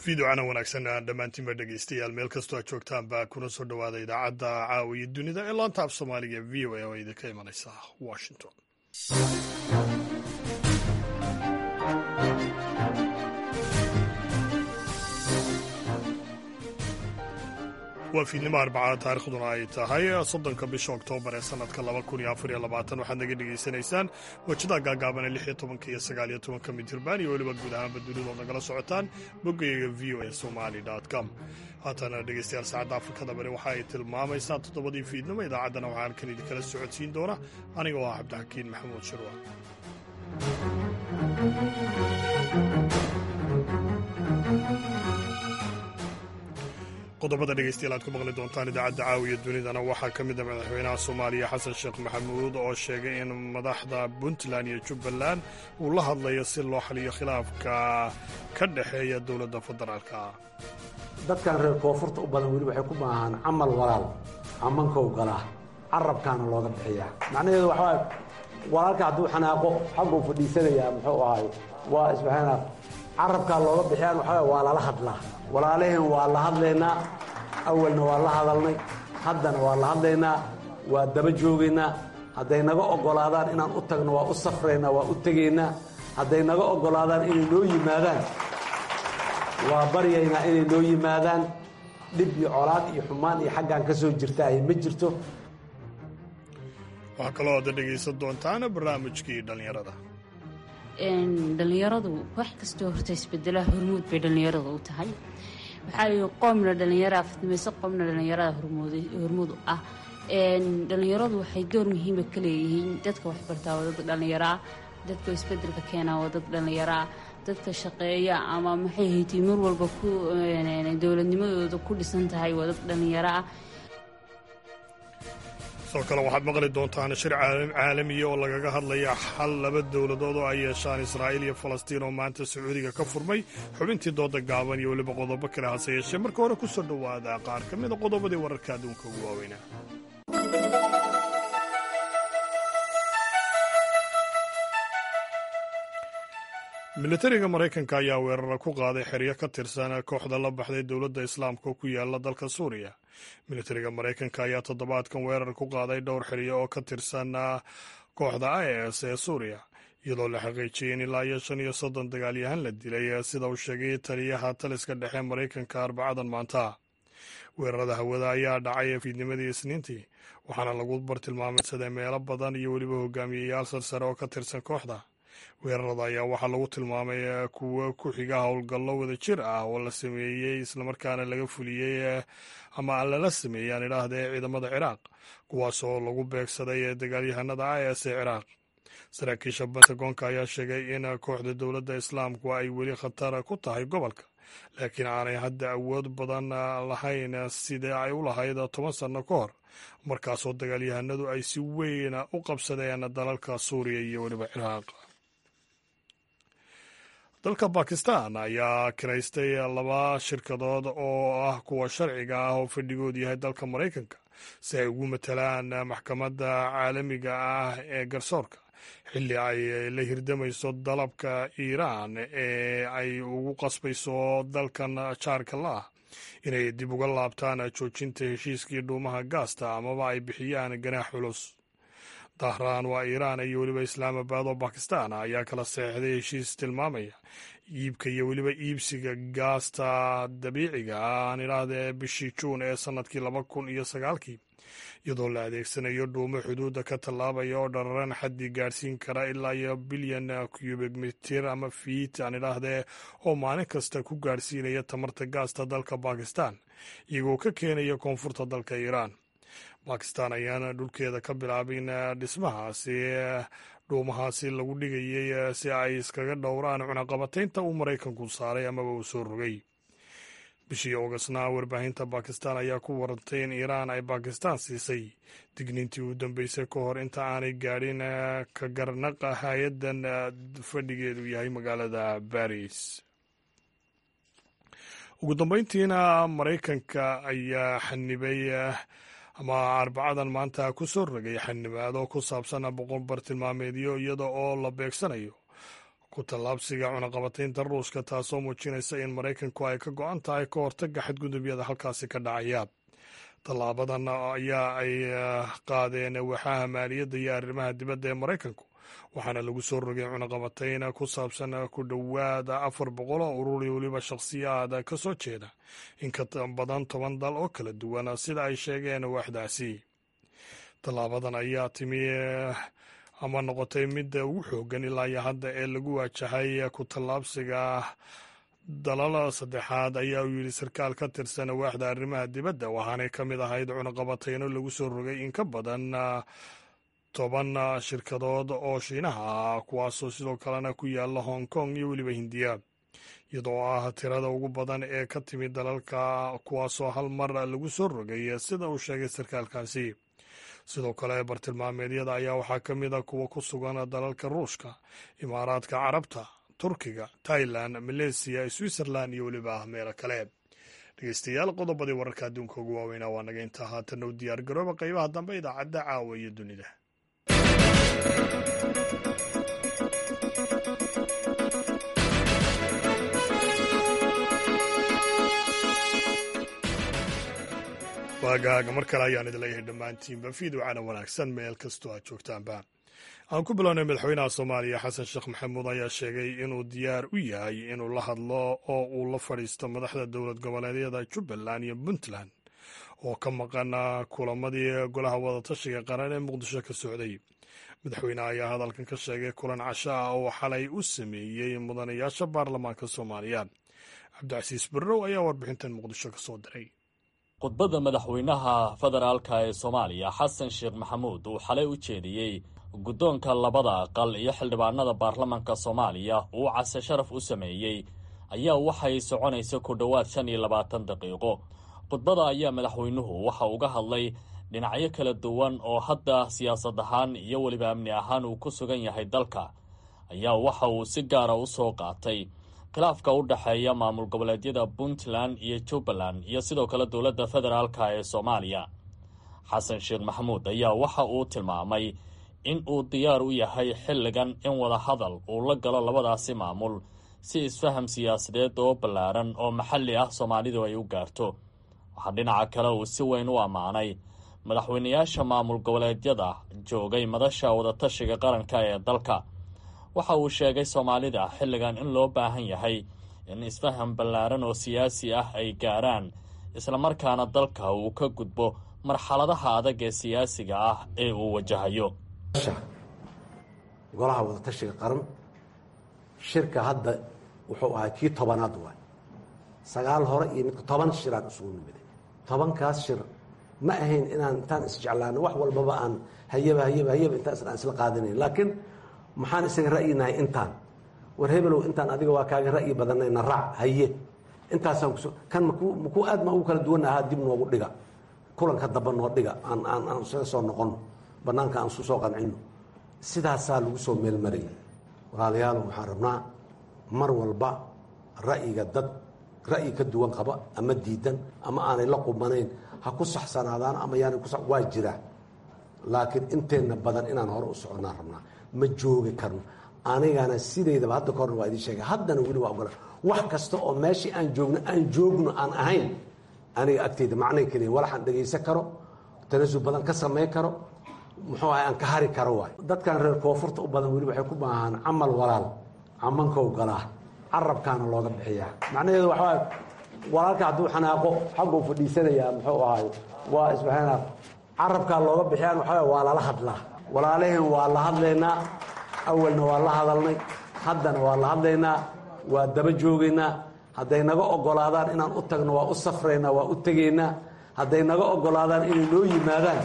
fiidocana wanaagsan dhammaantiinba dhegeystayaal meel kastoo aad joogtaanba kuna soo dhowaada idaacadda caawiya dunida ee laanta af soomaaliga v o a oo idinka imanaysa washington waa fiidnimo arbacada taarikhduna ay tahay soddonka bisha oktoobar ee sanadka laba kun iyo afar iyo labaatan waxaad naga dhegaysanaysaan wajada gaagaaban ee lix iyo tobanka iyo sagaal iyo tobanka mitirban iyo weliba guud ahaanba dunidood nagala socotaan boggayaga v o a somali com haatana dhegeystayaal saacadda afrikada bari waxa ay tilmaamaysaa toddobadii fiidnimo idaacaddana waxaa halkan idinkala socodsiin doona aniga oo ah cabdixakiin maxamuud shirwa qodobada dhegeystayaal aad ku maqli doontaan idaacadda caawiya dunidana waxaa ka mid a madaxweynaha soomaaliya xasan sheekh maxamuud oo sheegay in madaxda puntland iyo jubbaland uu la hadlayo si loo xaliyo khilaafka ka dhexeeya dowladda federaalka dadkan reer koonfurta u badan weli waxay ku maahaan camal walaal camankow galaa carabkaana looga bixiyaa macnaheedu waxaa walaalka hadduu xanaaqo xagguu fadhiisanayaa muxuu ahay waa isbaxayna carabkaa looga bixiyaan waxaa waa lala hadlaa walaalaheen waa la hadlaynaa awalna waa la hadalnay haddana waa la hadlaynaa waa daba joogaynaa hadday naga oggolaadaan inaan u tagno waa u safraynaa waa u tegaynaa hadday naga oggolaadaan inay noo yimaadaan waa baryaynaa inay noo yimaadaan dhib iyo colaad iyo xumaan iyo xaggaan ka soo jirta ay ma jirto waxaa kaloo aada dhegaysan doontaan barnaamijkii dhallinyarada dhallinyaradu wax kastoo horta isbedelaha hormuud bay dhallinyarada u tahay waxaa lii qoomna dhallinyaraa fidmayso qoomna dhallinyarada hormuud u ah dhallinyaradu waxay door muhiima ka leeyihiin dadka waxbartaa waa dad dhallinyaraa dadka isbedelka keenaa waa dad dhallinyaraa dadka shaqeeya ama maxay haytay mar walba ku dowladnimadooda ku dhisan tahay waa dad dhallinyaraa sidoo kale waxaad maqli doontaan shir caalamiya oo lagaga hadlaya xal laba dowladood oo ay yeeshaan israa'iil iyo falastiin oo maanta sacuudiga ka furmay xubintii dooda gaaban iyo weliba qodobo kale hase yeeshee marka hore ku soo dhowaada qaar ka mida qodobadii wararka adduunka ugu waaweynaa militariga maraykanka ayaa weerara ku qaaday xeryo ka tirsan kooxda la baxday dowladda islaamka oo ku yaala dalka suuriya militariga maraykanka ayaa toddobaadkan weerar ku qaaday dhowr xeryo oo ka tirsan kooxda i s ee suuriya iyadoo la xaqiijiyey in ilaa iyo shan iyo soddon dagaalyahan la dilay sida uu sheegay taliyaha taliska dhexe maraykanka arbacadan maanta weerarada hawada ayaa dhacay fiidnimadii isniintii waxaana lagu bartilmaameysaday meelo badan iyo weliba hogaamiyeyaal sarsare oo ka tirsan kooxda weerarada ayaa waxaa lagu tilmaamay kuwo ku xiga howlgallo wada jir ah oo la sameeyey islamarkaana laga fuliyey ama lala sameeyey aan idhaahdee ciidamada ciraaq kuwaasoo lagu beegsaday dagaalyahanada i s ee ciraaq saraakiisha bentagoonka ayaa sheegay in kooxda dowladda islaamku ay weli khatar ku tahay gobolka laakiin aanay hadda awood badan lahayn sidee ay u lahayd toban sanno ka hor markaasoo dagaalyahanadu ay si weyn u qabsadeen dalalka suuriya iyo weliba ciraaq dalka bakistan ayaa kiraystay laba shirkadood oo ah kuwa sharciga ah oo fadhigoodu yahay dalka maraykanka si ay ugu matalaan maxkamadda caalamiga ah ee garsoorka xilli ay la hirdamayso dalabka iiraan ee ay ugu qasbayso dalkan jaarka la ah inay dib uga laabtaan joojinta heshiiskii dhuumaha gaasta amaba ay bixiyaan ganaax culus dahraan waa iiraan iyo weliba islaamabad oo bakistan ayaa kala seexday heshiis tilmaamaya iibka iyo weliba iibsiga gaasta dabiiciga ah aan idhaahdee bishii juun ee sannadkii laba kun iyo sagaalkii iyadoo la adeegsanayo dhuumo xuduudda ka tallaabaya oo dhararan xaddii gaadhsiin kara ilaa iyo bilyan cubik mitir ama fiit aan idhaahdee oo maalin kasta ku gaadhsiinaya tamarta gaasta dalka bakistan iyagoo ka keenaya koonfurta dalka iiraan bakistan ayaana dhulkeeda ka bilaabin dhismahaasi dhuumahaasi lagu dhigayay si ay iskaga dhowraan cunaqabataynta uu maraykanku saaray amaba uu soo rogay bishii ogasna warbaahinta bakistan ayaa ku warantay in iiraan ay bakistan siisay digniintii u dambeysay ka hor inta aanay gaadhin ka garnaqa hay-addan fadhigeedu yahay magaalada baris ugu dambeyntiina maraykanka ayaa xanibay ama arbacadan maanta ku soo rogay xanibaado ku saabsan boqol bartilmaameedyo iyada oo la beegsanayo ku tallaabsiga cunaqabataynta ruushka taasoo muujinaysa in maraykanku ay ka go-an tahay ka hortagga xadgudubyada halkaasi ka dhacaya tallaabadan ayaa ay qaadeen waxaha maaliyadda iyo arrimaha dibadda ee maraykanku waxaana lagu soo rogay cunaqabatayn ku saabsan ku dhowaad afar boqol oo urur iyo weliba shakhsiyaad ka soo jeeda in ka badan toban dal oo kala duwan sida ay sheegeen waaxdaasi tallaabadan ayaa timi ama noqotay midda ugu xoogan ilaa iyo hadda ee lagu waajahay ku tallaabsiga dalal saddexaad ayaa uu yidhi sarkaal ka tirsan waaxda arrimaha dibadda waxaanay ka mid ahayd cunaqabatayno lagu soo rogay in ka badan toban shirkadood oo shiinaha ah kuwaasoo sidoo kalena ku yaala hong kong iyo weliba hindiya iyadoo ah tirada ugu badan ee ka timid dalalka kuwaasoo hal mar lagu soo rogay sida uu sheegay sarkaalkaasi sidoo kale bartilmaameedyada ayaa waxaa ka mid a kuwa ku sugan dalalka ruushka imaaraadka carabta turkiga tailan maleysiya switzerland iyo weliba meelo kale dhegeystayaal qodobadii wararka adduunka ugu waaweynaa waa naga intaa haatan u diyaar garooba qaybaha dambe idaacadda caawa iyo dunida waagaaga mar kale ayaan idin leeyahay dhammaantiinba fiidwacana wanaagsan meel kastoo aad joogtaanba aan ku bilownay madaxweynaha soomaaliya xasan sheekh maxamuud ayaa sheegay inuu diyaar u yahay inuu la hadlo oo uu la fadhiisto madaxda dowlad goboleedyada jubbaland iyo puntland oo ka maqan kulamadii golaha wadatashiga qaran ee muqdisho ka socday madaxweyneha ayaa hadalkan ka sheegay kulan casho ah oo xalay u sameeyey mudanayaasha baarlamaanka soomaaliya cabdicasiis barrow ayaa warbixintan muqdisho ka soo diray khudbadda madaxweynaha federaalka ee soomaaliya xasan sheekh maxamuud uu xalay u jeediyey guddoonka labada aqal iyo xildhibaanada baarlamanka soomaaliya uu case sharaf u sameeyey ayaa waxay soconaysa ku dhowaad shan iyo labaatan daqiiqo khudbada ayaa madaxweynuhu waxa uga hadlay dhinacyo kala duwan oo hadda siyaasad ahaan iyo weliba amni ahaan uu ku sugan yahay dalka ayaa waxa uu si gaara u soo qaatay khilaafka u dhexeeya maamul goboleedyada puntland iyo jubbaland iyo sidoo kale dowladda federaalka ee soomaaliya xasan sheekh maxamuud ayaa waxa uu tilmaamay in uu diyaar u yahay xilligan in wada hadal uu la galo labadaasi maamul si isfaham siyaasadeed oo ballaaran oo maxalli ah soomaalidu ay u gaarto waxaa dhinaca kale uu si weyn u ammaanay madaxweynayaasha maamul goboleedyada joogay madasha wadatashiga qaranka ee dalka waxa uu sheegay soomaalida xilligan in loo baahan yahay in isfaham ballaaran oo siyaasi ah ay gaaraan islamarkaana dalka uu ka gudbo marxaladaha adag ee siyaasiga ah ee uu wajahayo golaha wadatashiga qaran shirka hadda wuxuu ahaa kii tobanaad waay sagaal hore iyo midka toban shiraan isugu nimiday tobankaas shir ma ahayn inaan intaan isjeclaano wax walbaba aan hayaba hayaba hayaba intaan aan isla qaadanayn laakiin maxaan isaga ra'yinahay intaan war hebelow intaan adiga waa kaaga ra'yi badanayna raac haye intaasaan kus kan maku makuu aad ma ugu kala duwan ahaa dib noogu dhiga kulanka damba noo dhiga aan aan aan isaga soo noqono banaanka aan isu soo qancino sidaasaa lagu soo meelmarayay walaalayaal waxaan rabnaa mar walba ra'yiga dad ra'yi ka duwan qaba ama diidan ama aanay la qubanayn ha ku saxsanaadaan ama yaanay ku waa jiraa laakiin inteenna badan inaan hore u soconnaan rabnaa ma joogi karno anigana sidaydaba hadda kahorna waa idiin sheegay haddana weli waa ogola wax kasta oo meeshii aan joogno aan joogno aan ahayn aniga agteyda macnay keliya walaxaan dhegaysan karo tanasul badan ka samayn karo muxuu ahay aan ka hari karo waay dadkan reer koonfurta u badan weli waxay ku baahaan camal walaal camankow galaa carabkaana looga bixiyaa macnaheedu waxaa walaalka hadduu xanaaqo xagguu fadhiisanayaa muxuu ahay waa isbaxayna carabkaa looga bixiyaan waxaa waa lala hadlaa walaalaheen waa la hadlaynaa awalna waa la hadalnay haddana waa la hadlaynaa waa daba joogaynaa hadday naga ogolaadaan inaan u tagno waa u safraynaa waa u tegaynaa hadday naga ogolaadaan inay noo yimaadaan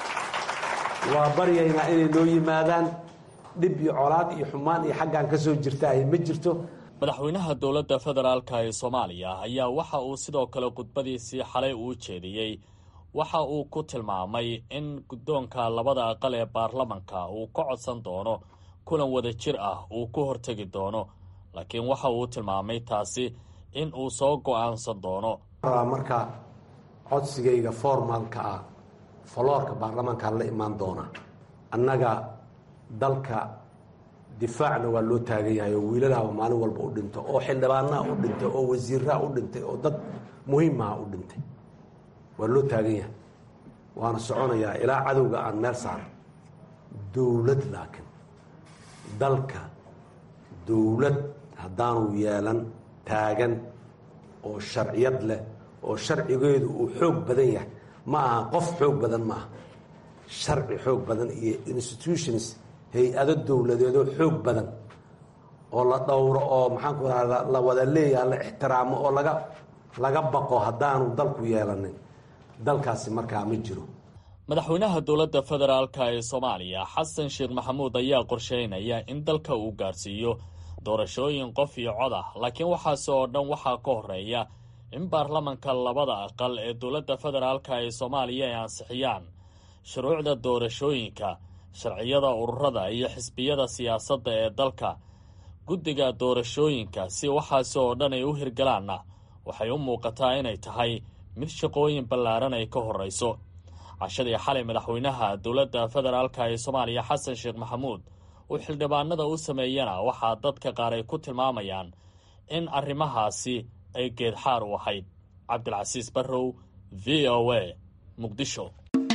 waa baryaynaa inay noo yimaadaan dhib iyo colaad iyo xumaan iyo xaggaan ka soo jirtaahy ma jirto madaxweynaha dowladda federaalka ee soomaaliya ayaa waxa uu sidoo kale khudbadiisii xalay uu jeediyey waxa uu ku tilmaamay in guddoonka labada aqal ee baarlamanka uu ka codsan doono kulan wada jir ah uu ku hortegi doono laakiin waxa uu tilmaamay taasi in uu soo go-aansan doono marka codsigayga formaalka ah foloorka baarlamaankaan la imaan doona annaga dalka difaacna waa loo taagan yahay oo wiilalaaba maalin walba u dhinto oo xildhibaanaha u dhintay oo wasiiraha u dhintay oo dad muhiimaha u dhintay waa loo taagan yahay waana soconayaa ilaa cadowga aan meel saaro dowlad laakiin dalka dowlad haddaanu yeelan taagan oo sharciyad leh oo sharcigeedu uu xoog badan yahay ma aha qof xoog badan ma aha sharci xoog badan iyo institutions hay-ado dowladeedoo xoog badan oo la dhowro oo maxaanku raha la wada leeyaha la ixtiraamo oo laga laga baqo haddaanu dalku yeelanin dalkaasi markaa ma jiro madaxweynaha dowladda federaalka ee soomaaliya xasan sheekh maxamuud ayaa qorsheynaya in dalka uu gaarsiiyo doorashooyin qof iyo cod ah laakiin waxaase oo dhan waxaa ka horeeya in baarlamanka labada aqal ee dowladda federaalka ee soomaaliya ay ansixiyaan shuruucda doorashooyinka sharciyada ururada iyo xisbiyada siyaasadda ee dalka guddiga doorashooyinka si waxaasi oo dhan ay u hirgalaanna waxay u muuqataa inay tahay mid shaqooyin ballaaran ay ka horrayso cashadii xalay madaxweynaha dowladda federaalka ee soomaaliya xasan sheekh maxamuud uu xildhibaanada u sameeyana waxaa dadka qaar ay ku tilmaamayaan in arrimahaasi ay geedxaar u ahayd cabdilcasiis barrow v o a muqdisho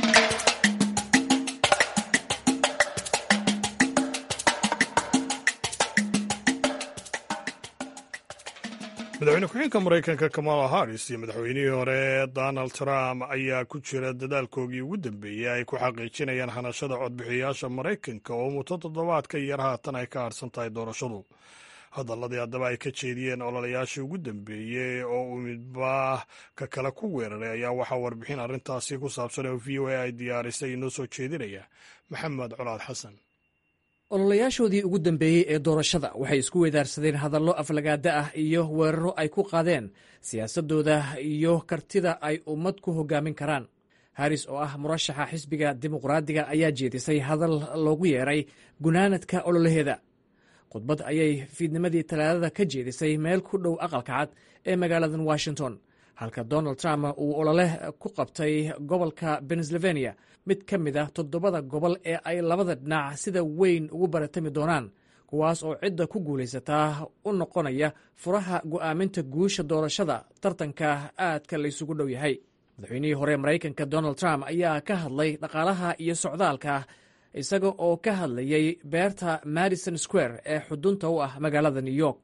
madaxweyne ku-xigeenka maraykanka kamala harris iyo madaxweynihii hore donald trump ayaa ku jira dadaalkoogii ugu dambeeyey ay ku xaqiijinayaan hanashada codbixiyayaasha maraykanka oo muddo toddobaadka yar haatan ay ka harsan tahay doorashadu hadaladii haddaba ay ka jeediyeen ololayaashii ugu dambeeyey oo uu midba ka kale ku weeraray ayaa waxaa warbixin arrintaasi ku saabsan oo v o a ay diyaarisay inoo soo jeedinaya maxamed colaad xasan ololayaashoodii ugu dambeeyey ee doorashada waxay isku weedaarsadeen hadallo aflagaada ah iyo weeraro ay ku qaadeen siyaasadooda iyo kartida ay ummad ku hogaamin karaan haris oo ah murashaxa xisbiga dimuqraadiga ayaa jeedisay hadal loogu yeeray gunaanadka ololaheeda khudbad ayay fiidnimadii talaadada ka jeedisay meel ku dhow aqalka cad ee magaaladan washington halka donald trump uu olole ku qabtay gobolka pennsylvania mid ka mid ah toddobada gobol ee ay labada dhinac sida weyn ugu baratami doonaan kuwaas oo cidda ku guulaysataa u noqonaya furaha go'aaminta guusha doorashada tartanka aadka laysugu dhow yahay madaxweynihii hore maraykanka donald trump ayaa ka hadlay dhaqaalaha iyo socdaalka isaga oo ka hadlayay beerta madison square ee xudunta u ah magaalada new york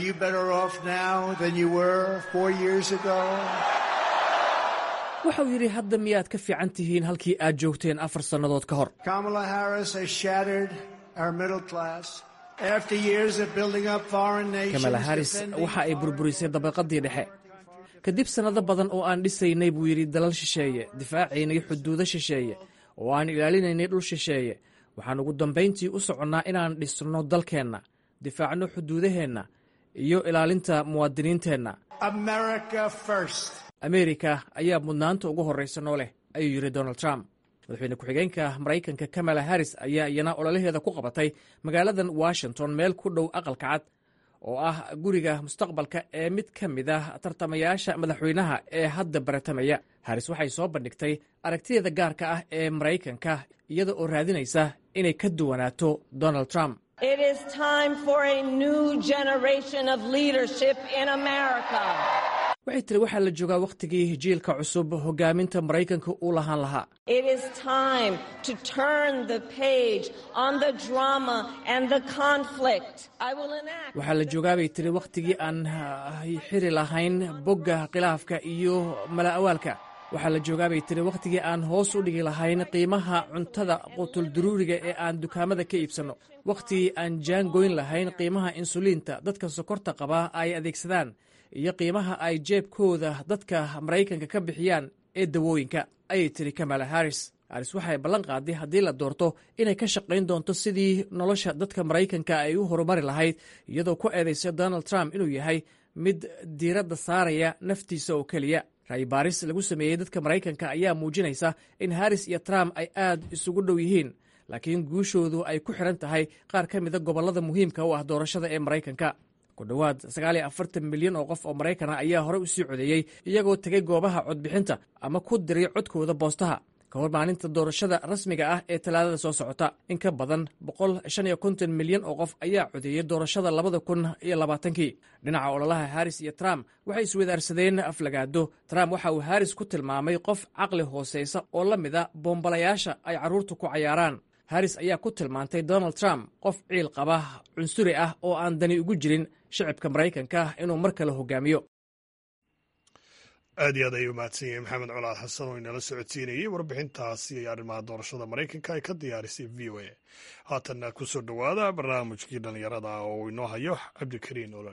waxauu yidhi hadda miyaad ka fiican tihiin halkii aad joogteen afar sannadood ka hor kamala haris waxa ay burburisay dabaqadii dhexe kadib sannado badan oo aan dhisaynay buu yidhi dalal shisheeye difaacaynay xuduudo shisheeye oo aan ilaalinaynay dhul shisheeye waxaan ugu dambayntii u soconnaa inaan dhisno dalkeenna difaacno xuduudaheenna iyo ilaalinta muwaadiniinteenna amerika ayaa mudnaanta ugu horraysa noo leh ayuu yidhi donald trump madaxweyne ku-xigeenka maraykanka kamala harris ayaa iyana ololaheeda ku qabatay magaaladan washington meel ku dhow aqalka cad oo ah guriga mustaqbalka ee mid ka mid ah tartamayaasha madaxweynaha ee hadda baratamaya haris waxay soo bandhigtay aragtideeda gaarka ah ee maraykanka iyada oo raadinaysa inay ka duwanaato donald trump waxay tiri waxaa la joogaa wakhtigii jiilka cusub hogaaminta maraykanka uu lahaan lahaa waxaa la joogaa bay tiri wakhtigii aan xiri lahayn bogga khilaafka iyo mala'awaalka waxaa la joogaabay tiri wakhtigii aan hoos u dhigi lahayn qiimaha cuntada qutulduruuriga ee aan dukaamada ka iibsanno wakhtigii aan jaangoyn lahayn qiimaha insuliinta dadka sokorta qabaa ay adeegsadaan iyo qiimaha ay jeebkooda dadka maraykanka ka bixiyaan ee dawooyinka ayay tiri kamala haris haris waxay ballan qaaday haddii la doorto inay ka shaqayn doonto sidii nolosha dadka maraykanka ay u horumari lahayd iyadoo ku eedaysa donald trump inuu yahay mid diiradda saaraya naftiisa oo keliya ra'yi baaris lagu sameeyey dadka maraykanka ayaa muujinaysa in haris iyo trump ay aad isugu dhow yihiin laakiin guushoodu ay ku xidhan tahay qaar ka mida gobollada muhiimka u ah doorashada ee maraykanka ku dhowaad sagaaliyo afartan milyan oo qof oo maraykana ayaa horey u sii codeeyey iyagoo tegay goobaha codbixinta ama ku diray codkooda boostaha ka hor maalinta doorashada rasmiga ah ee talaadada soo socota in ka badan boqol shan iyo konton milyan oo qof ayaa codeeyey doorashada labada kun iyo labaatankii dhinaca ololaha haris iyo trump waxay iswadaarsadeen aflagaado trump waxa uu haris ku tilmaamay qof caqli hooseysa oo la mid a boombalayaasha ay carruurtu ku cayaaraan haris ayaa ku tilmaantay donald trump qof ciil qaba cunsuri ah oo aan dani ugu jirin shicibka maraykanka inuu mar kale hogaamiyo aad iyo aad ayuu mahadsan yahay maxamed colaad xasan oo inala socodsiinayey warbixintaasi iyo arrimaha doorashada maraykanka ay ka diyaarisay v o a haatanna ku soo dhowaada barnaamijkii dhallinyarada oo uu inoo hayo cabdikariin olol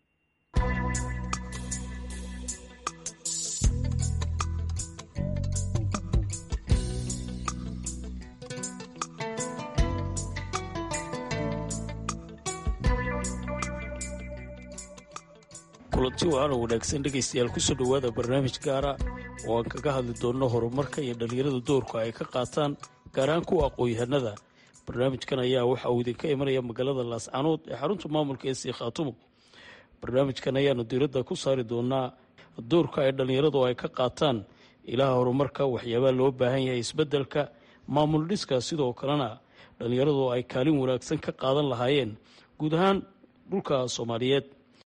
kulanti waana wanaagsan dhegaystayaal kusoo dhowaada barnaamij gaara oo aan kaga hadli doonno horumarka iyo dhallinyarada doorka ay ka qaataan gaar ahaan kuwa aqoon-yahanada barnaamijkan ayaa waxa uu idinka imanaya magaalada laascanood ee xarunta maamulka ee sii khaatumo barnaamijkan ayaanu diiradda ku saari doonaa doorka ay dhallinyaradu ay ka qaataan ilaha horumarka waxyaabaa loo baahan yahay isbeddelka maamul dhiska sidoo kalena dhallinyaradu ay kaalin wanaagsan ka qaadan lahaayeen guud ahaan dhulka soomaaliyeed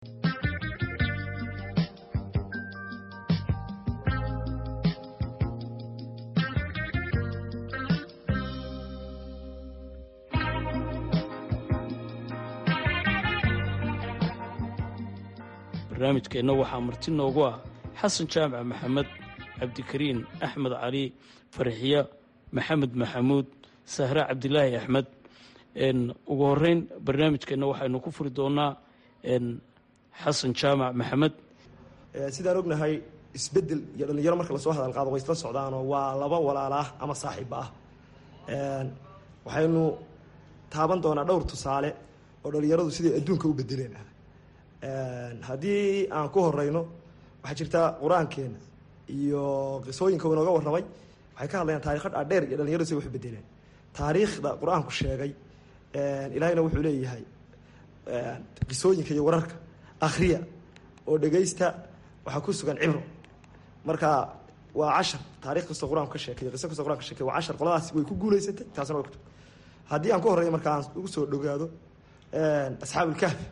barnaamijkeenna waxaa marti noogu ah xasan jaamac maxamed cabdikariin axmed cali farxiya maxamed maxamuud sahre cabdilaahi axmed ugu horeyn barnaamijkeenna waxaynu ku furi doonaa xasan jaamac maxamed sidaan ognahay isbedel iyo dhallinyaro marka lasoo hadal qaado way isla socdaanoo waa laba walaalaah ama saaxiibba ah waxaynu taaban doonaa dhowr tusaale oo dhallinyaradu siday adduunka u bedeleen haddii aan ku horeyno waxaa jirta qur-aankeena iyo qisooyinka uu inooga warramay waxay ka hadlayaan taarikho dhaadheer iyo dhalinyaradu siday wax bedeleen taariikhda qur-aanku sheegay ilaahayna wuxuu leeyahay qisooyinka iyo wararka akhriya oo dhegaysta waxaa ku sugan cibro marka waa cashar taarikh kastoo qur-aanku ka sheekay qiso kastoo quraan ka sheekay waa cashar qoladaas way ku guuleysatay taasna way ku haddii aan ku horreeyo marka aan ugu soo dhogaado asxaabulkahfi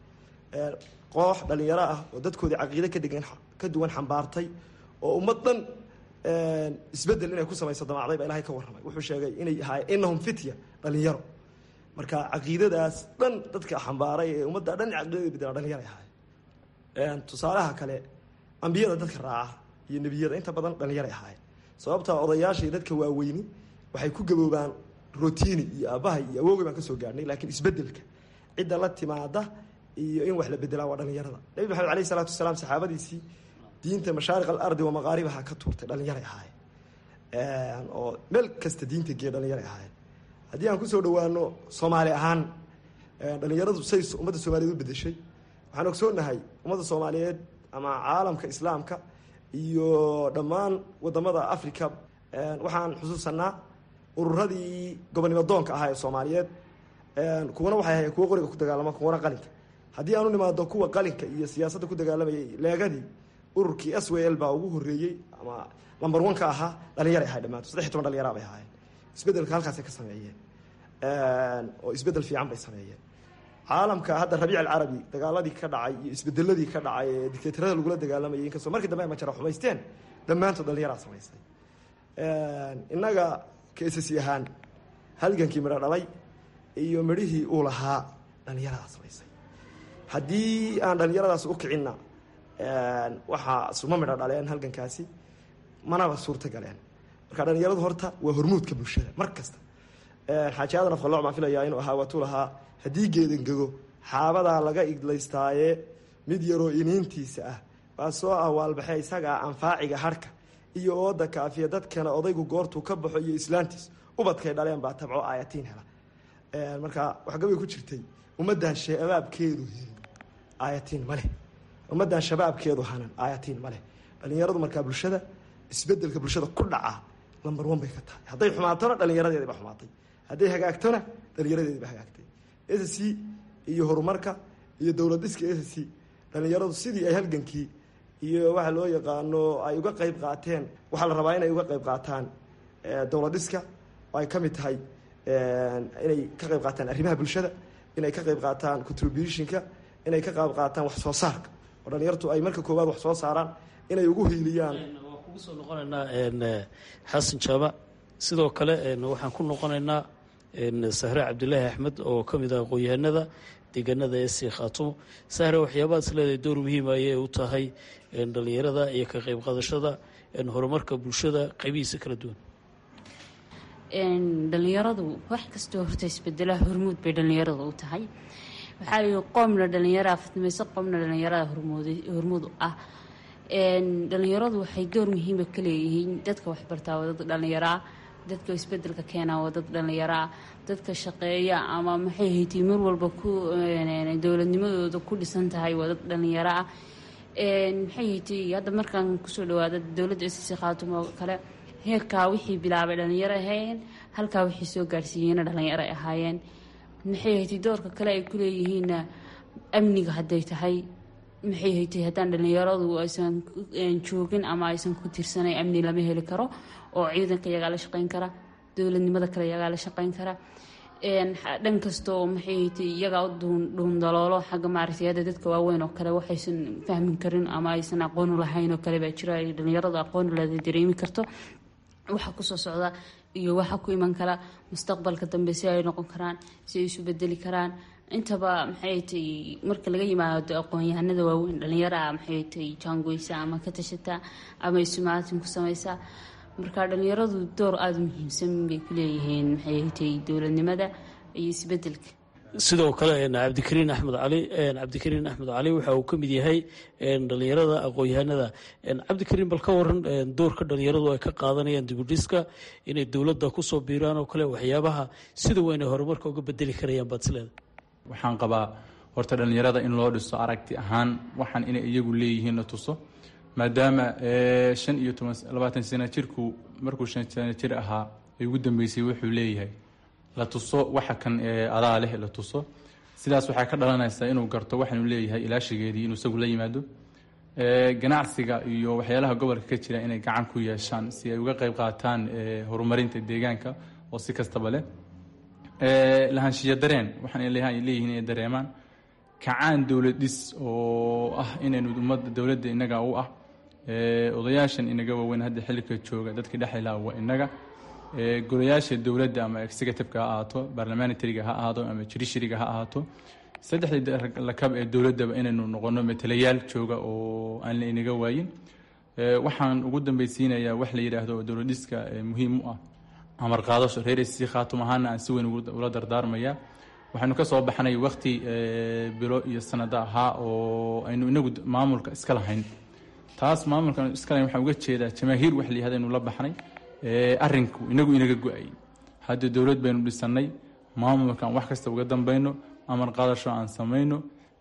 koox dhalinyaro ah oo dadkoodii caqiide kadhigan ka duwan xambaartay oo ummad dhan isbedel inay ku samayso damacday baa ilahay ka warramay wuxuu sheegay inay ahaay inahum fitya dhalinyaro marka caqiidadaas dhan dadka xambaaray ee ummadda dhan caqiidada bedela dhalinyaro ahaayeen tusaalaha kale ambiyada dadka raaca iyo nebiyada inta badan dhalinyaro ahaayeen sababta odayaasha iyo dadka waaweyni waxay ku gaboobaan rotini iyo aabahay iyo awoogay baan kasoo gaadhnay laakiin isbedelka cidda la timaada iyo in wax la bedelaa waa dhalinyarada nabi maxamed aleyh isalaatu wasalaam saxaabadiisii diinta mashaariq alardi wa maqaaribaha ka tuurtay dhalinyaray ahaayeen oo meel kasta diinta geeya dhalinyaray ahaayeen haddii aan kusoo dhawaano soomaali ahaan dhalinyaradu say ummadda soomaaliyeed u bedeshay waxaan ogsoonahay ummadda soomaaliyeed ama caalamka islaamka iyo dhammaan wadamada africa waxaan xusuusanaa ururadii gobonimo doonka ahaa ee soomaaliyeed kuwana waxay ahayen kuwo qoriga ku dagaalama kuwana qalinka haddii aan u nimaado kuwa qalinka iyo siyaasadda ku dagaalamayay leegadii ururkii s w l baa ugu horeeyey ama lamber one ka ahaa dhalinyaray ahay dhamaanto saddex iy toban dhalinyara bay ahaayeen isbedelka halkaasay ka sameeyeen oo isbedel fiican bay sameeyeen caalamka hadda rabiic alcarabi dagaaladii ka dhacay iyo isbedeladii ka dhacay ee dictatorada lagula dagaalamayay inkastoo markii dambe ay majara xumaysteen dhammaantood dhalinyaraa samaysay innaga kaisasi ahaan halgankii midho dhalay iyo midhihii uu lahaa dhalinyaradaa samaysay haddii aan dhalinyaradaas u kicinna waxaa suma midho dhaleen halgankaasi manaba suurta galeen marka dhalinyaradu horta waa hormuudka bulshada mar kasta xaaji aadan afqaloc baan filayaa inuu ahaa waatuu lahaa haddii geedangego xaabadaa laga iglaystaaye mid yaroo iniintiisa ah baa soo awaalbaxee isagaa anfaaciga harhka iyo ooda kaafiya dadkana odaygu goortuu ka baxo iyo islaantiis ubadkay dhaleen baa tabco aayatiin hela marka waxgabay ku jirtay ummaddan shabaabkeedu helin aayatiin maleh ummaddan shabaabkeedu hanan aayatiin maleh dhalinyaradu markaa bulshada isbedelka bulshada ku dhaca lamber one bay ka tahay hadday xumaatona dhalinyaradeedi ba xumaatay hadday hagaagtona dhalinyaradeedi ba hagaagtay s c iyo horumarka iyo dowlad dhiska s c dhalinyaradu sidii ay halgankii iyo waxa loo yaqaano ay uga qayb qaateen waxaa la rabaa inay uga qayb qaataan dowlad dhiska oo ay ka mid tahay inay ka qayb qaataan arrimaha bulshada inay ka qayb qaataan contributionka inay ka qayb qaataan wax soo saarka oo dhalinyartu ay marka koowaad wax soo saaraan inay ugu hiiliyaan waan kugu soo noqonaynaa xasan jaamac sidoo kale waxaan ku noqonaynaa sahre cabdilaahi axmed oo ka mid ah aqoon-yahanada deegaanada ee sii khaatumo sahre waxyaabahaas leedahay door muhiima ayay u tahay dhalinyarada iyo ka qayb qaadashada horumarka bulshada qaybihiisa kala duwan dhalinyaradu wax kastoo horta isbedela hormuud bay dhalinyarada u tahay waxaa qoomna dhalinyaraa fidmayso qoomna dhalinyarada hormuud ah dhalinyaradu waxay door muhiima ka leeyihiin dadka waxbartaa waa dad dhalinyaraa dadka isbedelka keenaa waa dad dhalinyaraa dadka shaqeeya ama maxay haytay mar walba ku dowladnimadooda ku dhisan tahay waa dad dhalinyaro ah maxay haytay hadda markaan kusoo dhawaada dowladda sc khaatumo kale heerkaa wixii bilaabay dhalinyaro ahaayeen halkaa wixii soo gaarsiiyeyna dhalinyaro ahaayeen maxay haytay doorka kale ay ku leeyihiinna amniga hadday tahay maxay haytay haddaan dhalinyaradu aysan joogin ama aysan ku tirsanayn amni lama heli karo oo ciidanka iyagaa la shaqeyn kara dowladnimada kale iyagaa la shaqeyn kara dhan kastoo maxay haytay iyagaa u dhuundaloolo xagga maaragtay hadda dadka waaweyn oo kale waxaysan fahmin karin ama aysan aqoonu lahayn oo kale baa jira ay dhalinyaradu aqoon leeda dareemi karto waxa kusoo socda iyo waxa ku iman kara mustaqbalka dambe si ay noqon karaan si ay isu bedeli karaan intaba maxay tay marka laga yimaado aqoon-yahanada waaweyn dhalinyaraa maxay tay jaangoysa ama ka tashata ama isumaatin ku samaysa marka dhalinyaradu door aada u muhiimsan bay ku leeyihiin maxay tay dowladnimada iyo isbedelka sidoo kale cabdikariin axmed cali cabdikariin axmed cali waxa uu ka mid yahay dhalinyarada aqoon-yahanada cabdikariin bal ka waran doorka dhalinyaradu ay ka qaadanayaan dibudhiska inay dowladda kusoo biiraan oo kale waxyaabaha sida weyn ay horumarka uga bedeli karayaan baad isleeda waxaan qabaa horta dhalinyarada in loo dhiso aragti ahaan waxaan inay iyagu leeyihiin la tuso maadaama shan iyo toban labaatan sana jirku markuu shan sana jir ahaa ay ugu dambeysay wuxuu leeyahay la tuso waxa kan adaa leh la tuso sidaas waxaa ka dhalanaysaa inuu garto waxaanu leeyahay ilaashigeedii inuu isagu la yimaado ganacsiga iyo waxyaalaha gobolka ka jira inay gacan ku yeeshaan si ay uga qeyb qaataan horumarinta deegaanka oo si kastaba leh lahaanshiya dareen waxaan leeyihiin inay dareemaan kacaan dowlad dhis oo ah inaynu ummadda dowladda inaga u ah odayaashan inaga waaweyn hadda xilika jooga dadkii dhexlila waa inaga golayaasha dowladda ama executiveka ha ahaato barlamanitariga ha ahaado ama judishariga ha ahaato saddexdii lakab ee dowladdaba inaynu noqono matalayaal jooga oo aan la inaga waayin waxaan ugu dambeysiinayaa wax la yidhaahdo oo dowlad dhiska muhiim u ah amar qaadasho reer si khaatum ahaana aan si weyn ula dardaarmaya waxaynu ka soo baxnay wakti bilo iyo sanado ahaa oo aynu inagu maamulka iska lahayn taas maamulka iska lahayn waxaan uga jeedaa jamaahiir wax la yihahda aynu la baxnay arrinku inagu inaga go-ay hadda dowlad baynu dhisanay maamulkan wax kasta uga dambayno amar qaadasho aan samayno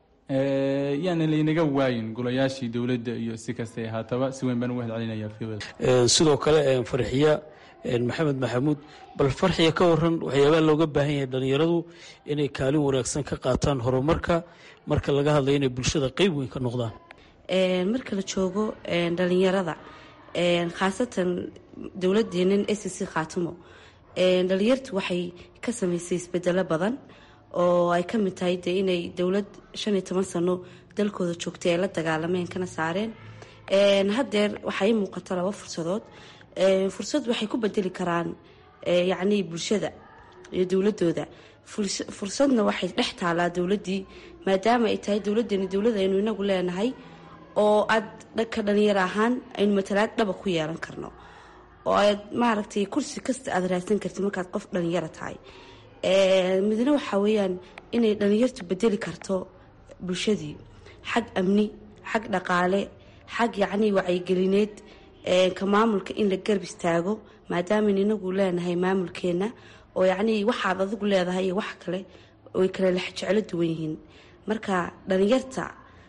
yaana laynaga waayin golayaashii dowladda iyo si kastay ahaataba si weyn baan uga hadcelinaya fiwada sidoo kale farxiya maxamed maxamuud bal farxiya ka waran waxyaabaha looga baahan yahay dhalinyaradu inay kaalin wanaagsan ka qaataan horumarka marka laga hadlayo inay bulshada qeyb weyn ka noqdaan marka la joogo dhalinyarada khaasatan dowladeenan s c khaatumo dhalinyartu waxay ka sameysay isbedelo badan oo ay ka mid tahay dee inay dowlad shan iyo toban sano dalkooda joogtay ay la dagaalameen kana saareen haddeer waxaa ii muuqata laba fursadood fursad waxay ku bedeli karaan yacnii bulshada iyo dowladooda fursadna waxay dhex taalaa dowladdii maadaama ay tahay dowladeeni dowlad aynu inagu leenahay oo aad dhanka dhalinyaro ahaan aynu matalaad dhaba ku yeelan karno oo aad maaragtay kursi kasta aada raadsan kartid markaad qof dhalinyaro tahay midna waxaa weeyaan inay dhalinyartu bedeli karto bulshadii xag amni xag dhaqaale xag yacnii wacyigelineed ka maamulka in la garb istaago maadaamayn inagu leenahay maamulkeena oo yacnii waxaad adigu leedahay iyo wax kale way kale jeclo duwan yihiin marka dhalinyarta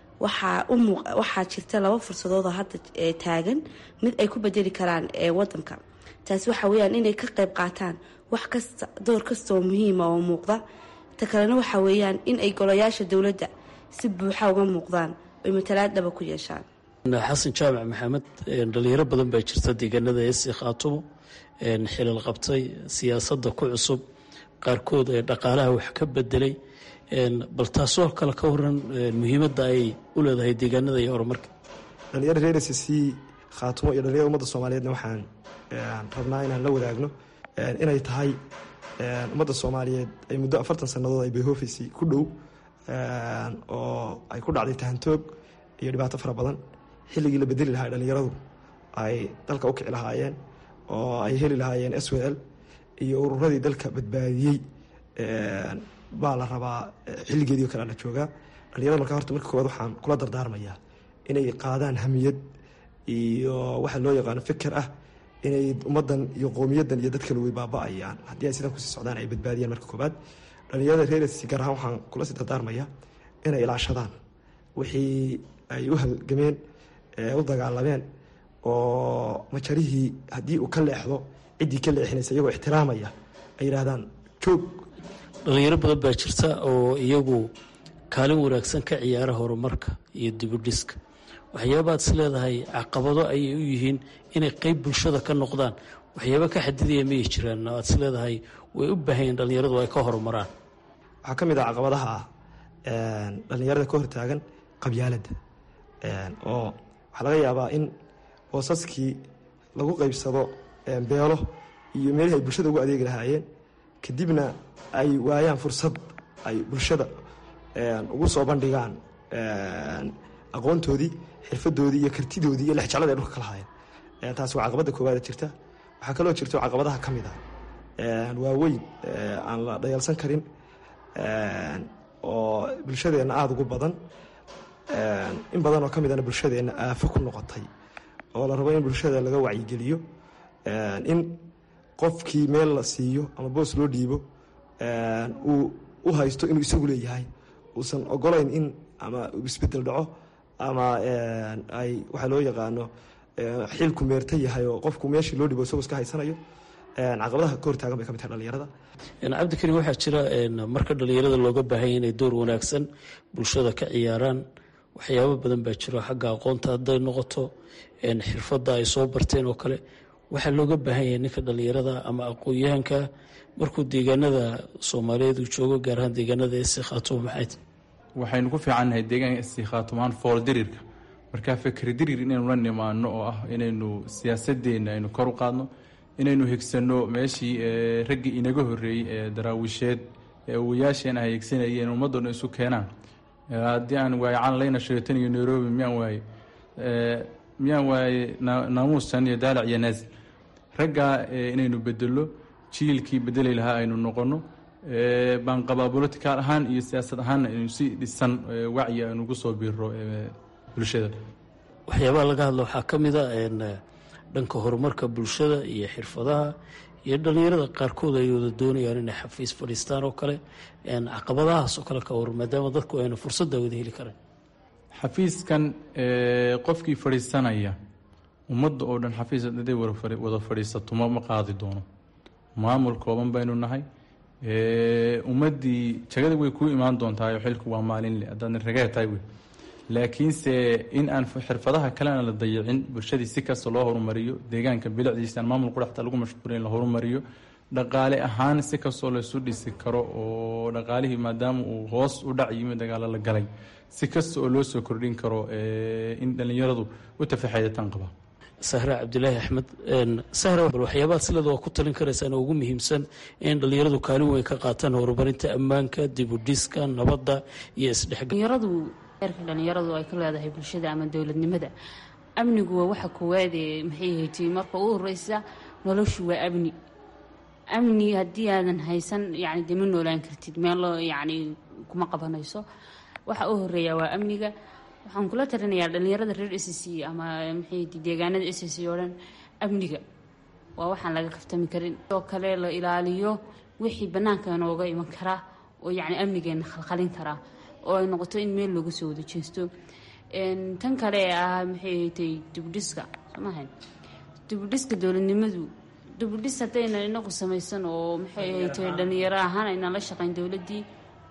waxaa jirta laba fursadoodoo hadda taagan mid ay ku bedeli karaan wadanka taasi waxa weyaan inay ka qayb qaataan wax kasta door kasta oo muhiima oo muuqda ta kalena waxa weeyaan in ay golayaasha dowladda si buuxa uga muuqdaan oy matalaad dhaba ku yeeshaan xasan jaamac maxamed dhalinyaro badan baa jirta deegaanada esi khaatumo xilal qabtay siyaasadda ku cusub qaarkood ee dhaqaalaha wax ka bedelay bal taasoo kale ka waran muhiimadda ay u leedahay deegaanada iyo horumarka dhalinyaro reer s c khaatumo iyo dhalinyarada ummadda soomaaliyeedna waxaan rabnaa inaan la wadaagno inay tahay ummadda soomaaliyeed ay muddo afartan sannadood ay bayhofisi ku dhow oo ay ku dhacday tahantoog iyo dhibaato fara badan xilligii la bedeli lahaa dhalinyaradu ay dalka u kici lahaayeen oo ay heli lahaayeen s w l iyo ururadii dalka badbaadiyey baa la rabaa xilligeedii o kale la joogaa dhalinyarada markaa horta marka koowaad waxaan kula dardaarmayaa inay qaadaan hamiyad iyo waxa loo yaqaano fikir ah inay ummadan iyo qowmiyadan iyo dadkale way baaba-ayaan haddii ay sidan kusii socdaan ay badbaadiyaan marka koobaad dhalinyarada reersi gaar ahaan waxaan kula sii dardaarmayaa inay ilaashadaan wixii ay u halgameen u dagaalameen oo majarihii haddii uu ka leexdo ciddii ka leexinaysa iyagoo ixtiraamaya ay yidhaahdaan joog dhalinyaro badan baa jirta oo iyagu kaalin wanaagsan ka ciyaara horumarka iyo dibudhiska waxyaabaad is leedahay caqabado ayay u yihiin inay qeyb bulshada ka noqdaan waxyaaba ka xadidaya mayay jiraan aad is leedahay way u baahanyeen dhalinyaradu ay ka horumaraan waxaa ka mid ah caqabadaha ah dhalinyarada ka hortaagan qabyaaladda oo waxaa laga yaabaa in hoosaskii lagu qeybsado beelo iyo meelihii ay bulshada ugu adeegi lahaayeen kadibna ay waayaan fursad ay bulshada ugu soo bandhigaan aqoontoodii xirfadoodii iyo kartidoodii iyo lexjeclada ay dhulka ka lahaayeen taasi waa caqabadda koowaada jirta waxaa kaloo jirto caqabadaha ka mid ah waaweyn aan la dhayalsan karin oo bulshadeenna aada ugu badan in badan oo ka midana bulshadeenna aafo ku noqotay oo la rabo in bulshada laga wacyigeliyo in qofkii meel la siiyo ama boos loo dhiibo uu u haysto inuu isagu leeyahay uusan ogolayn in ama isbedel dhaco ama ay waxaa loo yaqaano xilku meerta yahay oo qofku meeshii loo dhibo isagoo iska haysanayo caqabadaha ka hortaagan bay ka mid tahay dhalinyarada cabdikarim waxaa jira marka dhalinyarada looga baahanya inay door wanaagsan bulshada ka ciyaaraan waxyaabo badan baa jiro xagga aqoonta hadday noqoto xirfadda ay soo barteen oo kale waxaa looga baahan yahay ninka dhalinyarada ama aqoon-yahanka markuu deegaanada soomaaliyeed uu joogo gaar ahaan deegaanada esi khaatumo maxay tahy waxaynu ku fiicannahay deegaanka esi khaatumaan fool dirirka markaa fikri dirir inaynu la nimaano oo ah inaynu siyaasadeenna aynu kor u qaadno inaynu higsanno meeshii raggii inaga horreeyey ee daraawisheed ee awayaasheen ay higsanayeen ummaddoona isu keenaan haddii aan waaye calanlayna sheetan iyo nairobi miyaan waaye miyaan waaye naamuusan iyo daalac iyo naazil raggaa inaynu bedelo jiilkii bedeli lahaa aynu noqono baan qabaa bolitical ahaan iyo siyaasad ahaanna aynu si dhisan wacyi aynu ugu soo biiro bulshada waxyaabaha laga hadla waxaa ka mid a dhanka horumarka bulshada iyo xirfadaha iyo dhalinyarada qaarkood ay wada doonayaan inay xafiis fadhiistaan oo kale caqabadahaas oo kale ka war maadaama dadku ayna fursadda wada heli kareen xafiiskan qofkii fadhiisanaya ummadda oo dhan xafiis haday wada fadhiisato ma ma qaadi doono maamul kooban baynu nahay ummaddii jagada way kuu imaan doontaa xilku waa maalinle haddaadna ragee tahay wey laakiinse in aan xirfadaha kalena la dayicin bulshadii si kasta loo horumariyo deegaanka bilicdiisa aan maamul qudhaxta lagu mashquulin la horumariyo dhaqaale ahaan si kastoo laysu dhisi karo oo dhaqaalihii maadaama uu hoos u dhac yimi dagaalo la galay si kasta oo loo soo kordhin karo in dhallinyaradu u tafaxeedataan qaba sahra cabdilaahi axmed sahra bal waxyaabaha silada waa ku talin karaysaan oo ugu muhiimsan in dhalinyaradu kaalin weyn ka qaataan horumarinta ammaanka dibudhiska nabadda iyo isdhexgal eerka dhalinyaradu ay ka leedahay bulshada ama dowladnimada amnigu waa waxa koowaad ee maxay haytay marka u horeysa noloshu waa amni amni haddii aadan haysan yani dee ma noolaan kartid meelo yani kuma qabanayso waxa u horeeya waa amniga waxaan kula talinayaa dhalinyarada reer s c ama maxay deegaanada s c oo dhan amniga waa waxaan laga kaftami karin oo kale la ilaaliyo wixii banaanka inooga iman karaa oo yani amnigeena khalkhalin karaa oo ay noqoto in meel looga soo wada jeesto tan kale ee ah maxay haytay dibudhiska somahan dibudhiska dowladnimadu dibudhis haddayna inagu samaysan oo maxay haytay dhalinyaro ahaan aynan la shaqayn dowladdii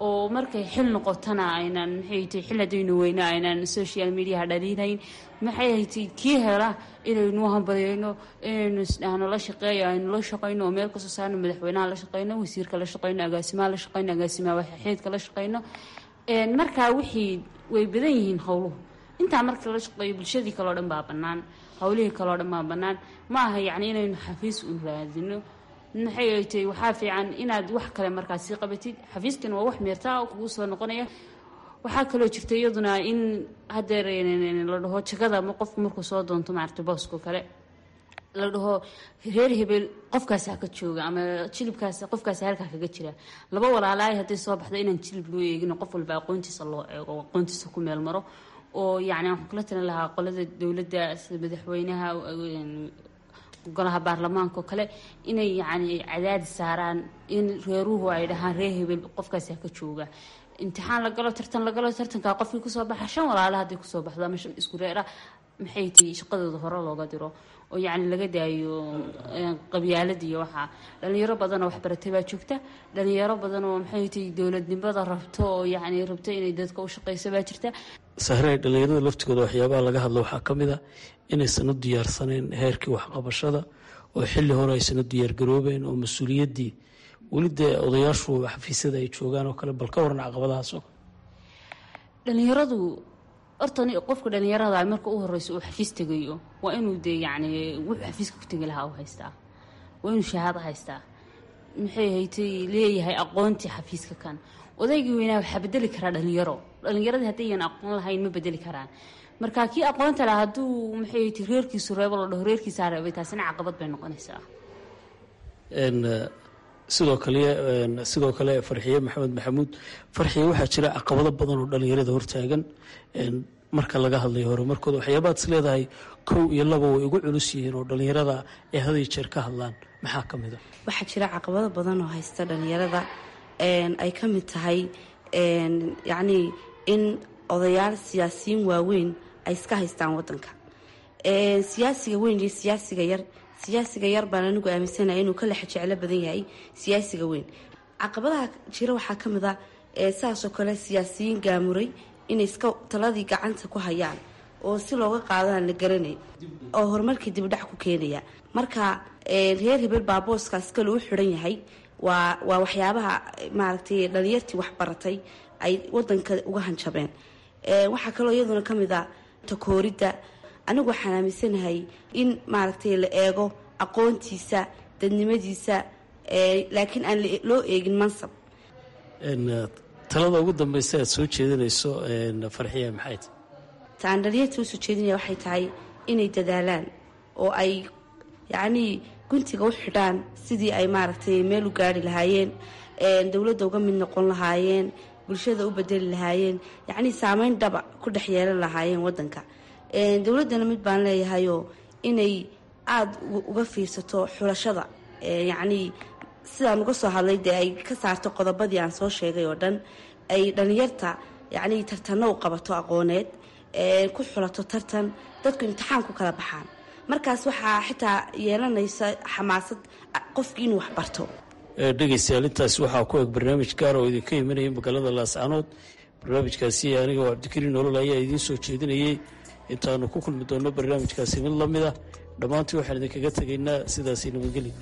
oo markay xil noqotona aynan maxay tahay xil haddaynu weyna aynan social mediaha dhaliinayn maxay haytay kii hela inaynu hambalyayno inaynu isdhahno la shaqeeyo aynu la shaqayno oo meel kasoo saarno madaxweynaha la shaqayno wasiirka la shaqayno agaasimaha la shaqayno agaasimaha waxxeedka la shaqayno markaa wixii way badan yihiin howluhu intaa marka la shaqeeyo bulshadii kaleo dhan baa bannaan howlihii kaleo dhan baa bannaan ma aha yacni inaynu xafiis un raadino maxay ay tahay waxaa fiican inaad wax kale markaas sii qabatid xafiiskan waa wax meertaa kugu soo noqonaya waxaa kaloo jirta iyaduna in hadeer la dhaho jagada qofku markuu soo doonto maarata boosko kale la dhaho reer hebel qofkaasaa ka jooga ama jilibkaas qofkaasa halkaa kaga jira laba walaalaay hadday soo baxdo inaan jilib loo eegino qof walba aqoontiisa loo eego aqoontiisa ku meel maro oo yacni waxaan kula talin lahaa qolada dowladda sida madaxweynaha golaha baarlamaanka oo kale inay yacni cadaadi saaraan in reeruhu ay dhahaan reer hebel qofkaasaa ka jooga imtixaan la galo tartan la galo tartankaa qofkii kusoo baxa shan walaala hadday kusoo baxdo ama shan isku reera maxay tahay shaqadooda hore looga diro oo yacni laga daayo qabyaalada iyo waxaa dhalinyaro badanoo waxbaratay baa joogta dhalinyaro badan oo maxay tahay dowladnimada rabto oo yacni rabto inay dadka u shaqeyso baa jirta sahre dhalinyarada laftigooda waxyaabaha laga hadlo waxaa ka mid a inaysan u diyaarsanayn heerkii waxqabashada oo xilli hore aysan u diyaargaroobeen oo mas-uuliyaddii weli dee odayaashu xafiisyada ay joogaan oo kale bal ka waran caqabadahaasoo dhalinyaradu horta qofka dhalinyarada marka u horeyso uu xafiis tegayo waa inuu dee yacni wuxuu xafiiska ku tegi lahaa u haystaa waa inuu shahaado haystaa maxay haytay leeyahay aqoontii xafiiska kan odaygii weynaa waxaa bedeli karaa dhalinyaro dhalinyaradii haddayyan aqoon lahayn ma bedeli karaan marka kii aqoonta laha hadduu maxay haytay reerkiisu reebo la dhaho reerkiisaa reebay taasina caqabad bay noqonaysaa sidoo kale sidoo kale farxiye maxamed maxamuud farxiye waxaa jira caqabado badan oo dhalinyarada hortaagan marka laga hadlayo horumarkooda waxyaabaad is leedahay kow iyo laba way ugu culus yihiin oo dhalinyarada ay haday jeer ka hadlaan maxaa ka mid a waxaa jira caqabado badan oo haysta dhalinyarada ay ka mid tahay yacnii in odayaal siyaasiyiin waaweyn ay iska haystaan wadanka siyaasiga weyn iyo siyaasiga yar siyaasiga yar baan anigu aaminsanaya inuu ka lexa jeclo badan yahay siyaasiga weyn caqabadaha jira waxaa ka mid a saasoo kale siyaasiyiin gaamuray inay iska taladii gacanta ku hayaan oo si looga qaadaan la garanay oo horumarkii dibdhac ku keenaya marka reer hebel baa booskaas kale u xiran yahay waa waa waxyaabaha maaragtay dhalinyartii waxbaratay ay wadanka uga hanjabeen waxaa kaloo iyaduna ka mid a takooridda anigu waxaan aaminsanahay in maaragtay la eego aqoontiisa dadnimadiisa laakiin aan loo eegin mansab talada ugu dambeysa aad soo jeedinayso farxiya maxay tahay ta aan dhalinyarta usoo jeedinaya waxay tahay inay dadaalaan oo ay yacnii guntiga u xidhaan sidii ay maaragtay meel u gaari lahaayeen dowladda uga mid noqon lahaayeen bulshada u bedeli lahaayeen yacnii saameyn dhaba ku dhex yeelan lahaayeen wadanka dowladdana mid baan leeyahayoo inay aada uga fiirsato xulashada yacnii sidaan uga soo hadlay dee ay ka saarto qodobadii aan soo sheegay oo dhan ay dhalinyarta yacnii tartanno u qabato aqooneed ku xulato tartan dadku imtixaan ku kala baxaan markaas waxaa xitaa yeelanaysa xamaasad qofkii inuu waxbarto dhegeystayaal intaasi waxaa ku eg barnaamij gaar oo idinka imanaya magaalada laascanood barnaamijkaasi aniga oo cabdikariin nolol ayaa idiin soo jeedinayay intaanu ku kulmi doonno barnaamijkaasi mid la mid ah dhammaantii waxaan idinkaga tegaynaa sidaasi nabadgeli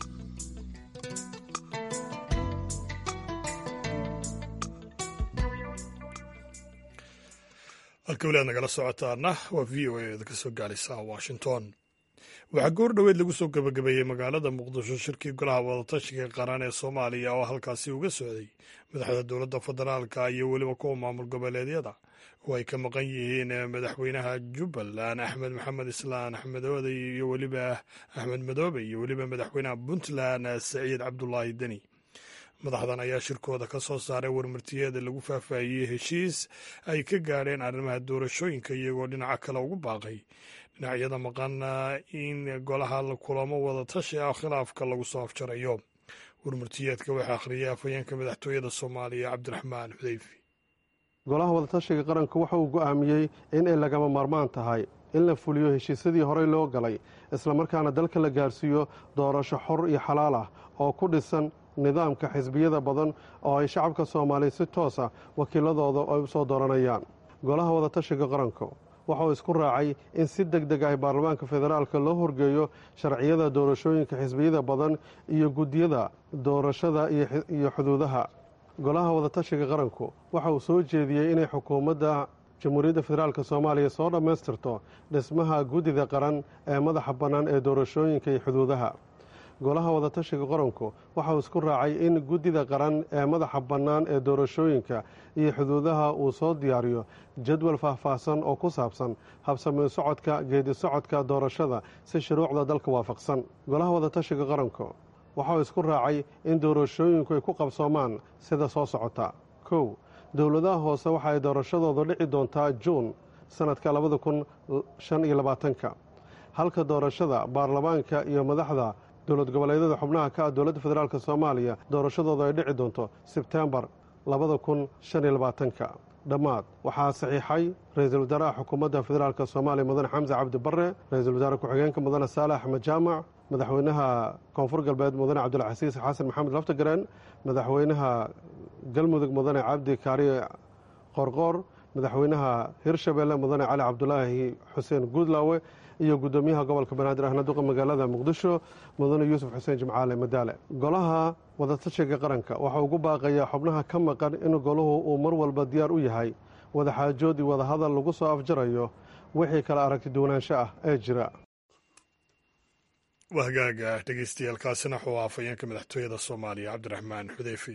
halka weli aad nagala socotaana waa v o a ka soo gaaraysa washington waxaa goor dhoweed lagu soo gebagabeeyey magaalada muqdisho shirkii golaha wadatashiga qaran ee soomaaliya oo halkaasi uga socday madaxda dowladda federaalka iyo weliba kuwa maamul goboleedyada oo ay ka maqan yihiin madaxweynaha jubbaland axmed maxamed islaan axmedooda iyo weliba axmed madoobe iyo weliba madaxweynaha puntland saciid cabdulaahi deni madaxdan ayaa shirkooda ka soo saaray warmartiyeeda lagu faahfaahiyey heshiis ay ka gaadheen arrimaha doorashooyinka iyagoo dhinaca kale ugu baaqay dhinacyada maqan in golaha kulamo wada tashi ah khilaafka lagu soo afjarayo warmartiyeedka waxaa akhriyay afhayeenka madaxtooyada soomaaliya cabdiraxmaan xudeyfi golaha wadatashiga qaranku waxa uu go'aamiyey in ay lagama maarmaan tahay in la fuliyo heshiisyadii horey loo galay islamarkaana dalka la gaarsiiyo doorasho xor iyo xalaal ah oo ku dhisan nidaamka xisbiyada badan oo ay shacabka soomaaliya si toos ah wakiiladooda ay u soo dooranayaan golaha wadatashiga qaranku waxauu isku raacay in si deg deg ah baarlamaanka federaalka loo horgeeyo sharciyada doorashooyinka xisbiyada badan iyo guddiyada doorashada iyo xuduudaha golaha wadatashiga qaranku waxa uu soo jeediyey inay xukuumadda jamhuuriyadda federaalk soomaaliya soo dhammaystirto dhismaha guddida qaran ee madaxa bannaan ee doorashooyinka iyo xuduudaha golaha wadatashiga qaranku waxa uu isku raacay in guddida qaran ee madaxa bannaan ee doorashooyinka iyo xuduudaha uu soo diyaariyo jadwal faahfaahsan oo ku saabsan habsamayn socodka geedi socodka doorashada si shuruucda dalka waafaqsan golaha wadatashiga qaranku waxa uu isku raacay in doorashooyinku ay ku qabsoomaan sida soo socota kow dowladaha hoose waxa ay doorashadooda dhici doontaa juun sanadka labada kun shan iyo labaatanka halka doorashada baarlamaanka iyo madaxda dowlad goboleedyada xubnaha ka ah dowladda federaalk soomaaliya doorashadooda ay dhici doonto sebtembar labada kun shan iyo labaatanka dhammaad waxaa saxiixay ra-iisul wasaaraha xukuumadda federaalk soomaaliya mudane xamse cabdi barre ra-iisul wasaare ku-xigeenka mudane saale axmed jaamac madaxweynaha koonfur galbeed mudane cabdulcasiis xasan maxamed laftagareen madaxweynaha galmudug mudane cabdi kaariye qorqoor madaxweynaha hirshabeelle mudane cali cabdulaahi xuseen guudlaawe iyo guddoomiyaha gobolka banaadir ahna duqa magaalada muqdisho mudane yuusuf xuseen jimcaale madaale golaha wadatashiga qaranka waxaa ugu baaqayaa xubnaha ka maqan in golahu uu mar walba diyaar u yahay wadaxaajood iyo wadahadal lagu soo afjarayo wixii kala aragti duwanaansho ah ee jira waa hagaaga dhegeystayaal kaasina wuxuu afhayeenka madaxtooyada soomaaliya cabdiraxmaan xudeyfi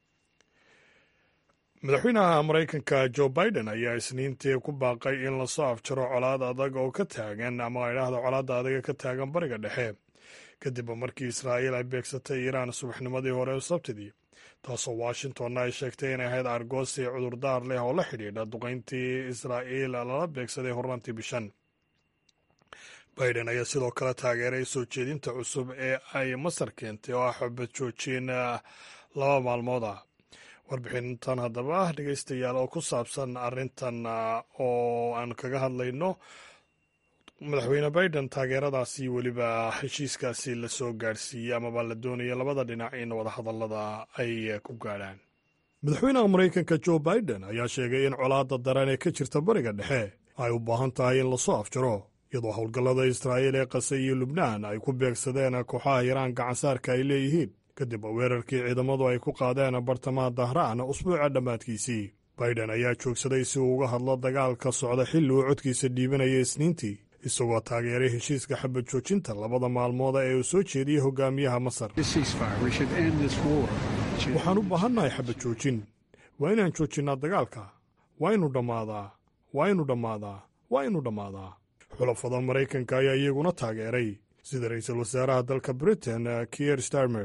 madaxweynaha maraykanka jo biden ayaa isniintii ku baaqay in lasoo afjaro colaad adag oo ka taagan ama idhaahda colaadda adaga ka taagan bariga dhexe kadib markii israa'iil ay beegsatay iiraan subaxnimadii hore sabtidii taasoo washingtonna ay sheegtay inay ahayd argoosi cudurdaar leh oo la xidhiidha duqayntii israa'iil lala beegsaday hornaantii bishan biden ayaa sidoo kale taageeray soo jeedinta cusub ee ay masar keentay oo ah xubad joojin laba maalmood ah warbixintan haddaba dhegeystayaal oo ku saabsan arrintan oo aan kaga hadlayno madaxweyne biden taageeradaasi weliba heshiiskaasi lasoo gaadhsiiyey amaba la doonaya labada dhinac in wadahadallada ay ku gaadhaan madaxweynaha maraykanka jo biden ayaa sheegay in colaadda daran ee ka jirta bariga dhexe ay u baahan tahay in lasoo afjaro iyadoo howlgallada israa'iil ee qase iyo lubnaan ay ku beegsadeen kooxaha iraan gacansaarka ay leeyihiin kadib weerarkii ciidamadu ay ku qaadeen bartamaha dahraan usbuuca dhammaadkiisii biden ayaa joogsaday si uu uga hadlo dagaalka socda xilli uu codkiisa dhiibanaya isniintii isagoo taageeray heshiiska xabad joojinta labada maalmooda ee uu soo jeediyey hogaamiyaha masar waxaan u baahannahay xabad joojin waa inaan joojinnaa dagaalka waa inu dhammaadaa waa inu dhammaadaa waa inu dhammaadaa xulafada maraykanka ayaa iyaguna taageeray sida ra-iisul wasaaraha dalka britain kier starmer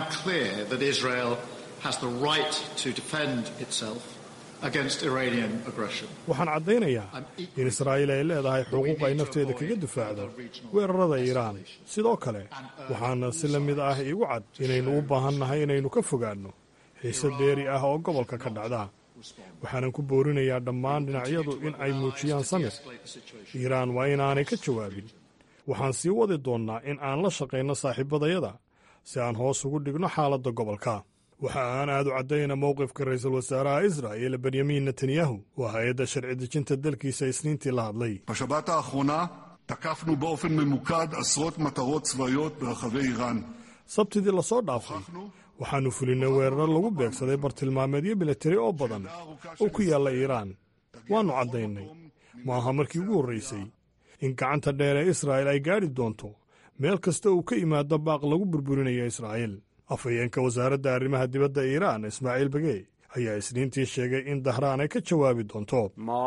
waxaan caddaynayaa in israa'iil ay leedahay xuquuq ay nafteeda kaga difaacdo weerarada iiraan sidoo kale waxaana si la mid ah iigu cad inaynu u baahannahay inaynu ka fogaanno xiise dheeri ah oo gobolka ka dhacda waxaanan ku boorinayaa dhammaan dhinacyadu in ay muujiyaan samir iiraan waa inaanay ka jawaabin waxaan sii wadi doonnaa in aan la shaqayno saaxiibadayada si aan hoos ugu dhigno xaaladda gobolka waxa aan aad u caddayna mowqifka ra'iisul wasaaraha israa'il benyamin netanyahu waa hay-adda sharci dejinta dalkiisa isniintii la hadlay בשבת האחרונה תקפנו באופן ממוקד עשרות מטרות צבאיות ברחבי איראן. sabtidii lasoo dhaafay waxaannu fulinnay weeraro lagu beegsaday bartilmaameedyo militari oo badan oo ku yaalla iiraan waannu caddaynay ma aha markii ugu horraysay in gacanta dheer ee israa'il ay gaadhi doonto meel kasta uu ka yimaado baaq lagu burburinayo israa'iil afhayeenka wasaaradda arrimaha dibadda iiraan ismaaciil bagey ayaa isniintii sheegay in dahraan ay ka jawaabi doonto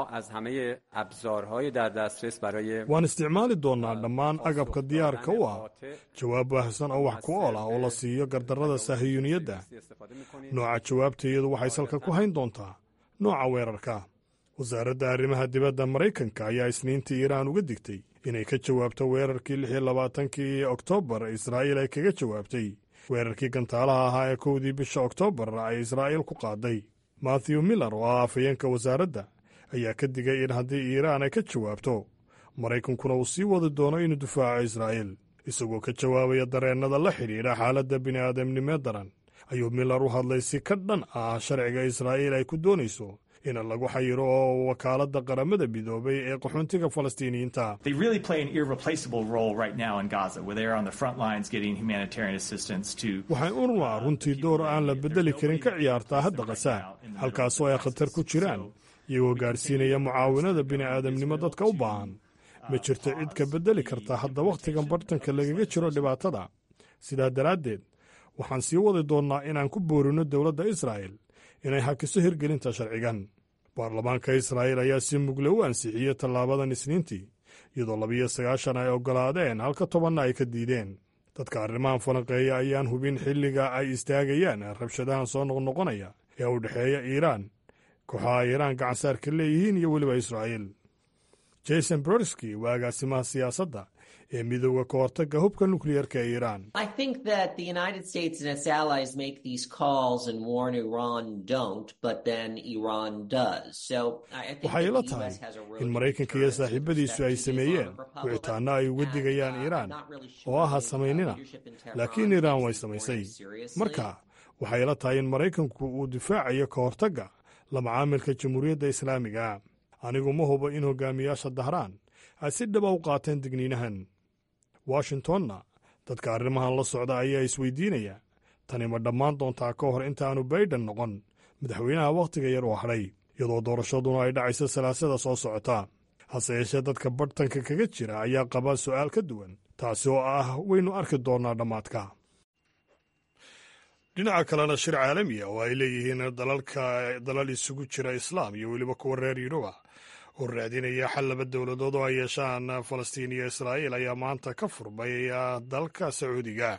waan isticmaali doonnaa dhammaan agabka diyaarka u ah jawaab baahsan oo wax ku ool ah oo la siiyo gardarrada saahiyuuniyadda nooca jawaabteedu waxay salka ku hayn doontaa nooca weerarka wasaaradda arrimaha dibadda maraykanka ayaa isniintii iiraan uga digtay inay ka jawaabto weerarkii lix iyo labaatankii oktoobar israa'iil ay kaga jawaabtay weerarkii gantaalaha ahaa ee kowdii bisha oktoobar ay israa'iil ku qaaday mathew miller oo ah afhayeenka wasaaradda ayaa ka digay in haddii iiraan ay ka jawaabto maraykankuna uu sii wadi doono inuu difaaco israa'iil isagoo ka jawaabaya dareennada la xidhiidha xaaladda bini'aadamnimee daran ayuu miller u hadlay si ka dhan ah sharciga israa'iil ay ku doonayso in lagu xayiro oo wakaaladda qaramada midoobay ee qaxoontiga falastiiniyiinta waxay unrwa runtii door aan la beddeli karin ka ciyaartaa hadda kasa halkaasoo ay khatar ku jiraan iyagoo gaadhsiinaya mucaawinada bini'aadamnimo dadka u baahan ma jirto cid ka beddeli karta hadda wakhtigan bartanka lagaga jiro dhibaatada sidaa daraaddeed waxaan sii wadi doonnaa inaan ku boorino dowladda israa'el inay hakiso hirgelinta sharcigan baarlamaanka israa'iil ayaa si mugle u ansixiyey tallaabadan isniintii iyadoo labiyo sagaashan ay oggolaadeen halka tobanna ay ka diideen dadka arrimahan falanqeeya ayaan hubin xilliga ay istaagayaan rabshadahan soo noqnoqonaya ee u dhexeeya iiraan kooxaha iiraan gacansaarka leeyihiin iyo weliba israa'iil jason brodsky waa agaasimaha siyaasadda ee midooda ka hortagga hubka nukliyarka ee iiraan waxay ila tahay in maraykanka iyo saaxiibadiisu ay sameeyeen wicitaanno ay uga digayaan iiraan oo aha samaynina laakiin iiraan way samaysay marka waxay ila tahay in maraykanku uu difaacayo ka hortagga la macaamilka jamhuuriyadda islaamiga anigu ma hubo in hogaamiyaasha dahraan ay si dhaba u qaateen digniinahan washingtonna dadka arrimahan la socda ayaa isweydiinaya tani ma dhammaan doontaa ka hor intaanu baydhan noqon madaxweynaha wakhtiga yar oo hadhay iyadoo doorashaduna ay dhacayso salaasada soo socota hase yeeshee dadka barhtanka kaga jira ayaa qaba su'aal ka duwan taasi oo ah waynu arki doonnaa dhammaadka dhinaca kalena shir caalamiya oo ay leeyihiin dalalka dalal isugu jira islaam iyo weliba kuwa reer yuruba oo raadinaya xal laba dowladood oo ay yeeshaan falastiin iyo israa'iil ayaa maanta ka furmay dalka sacuudiga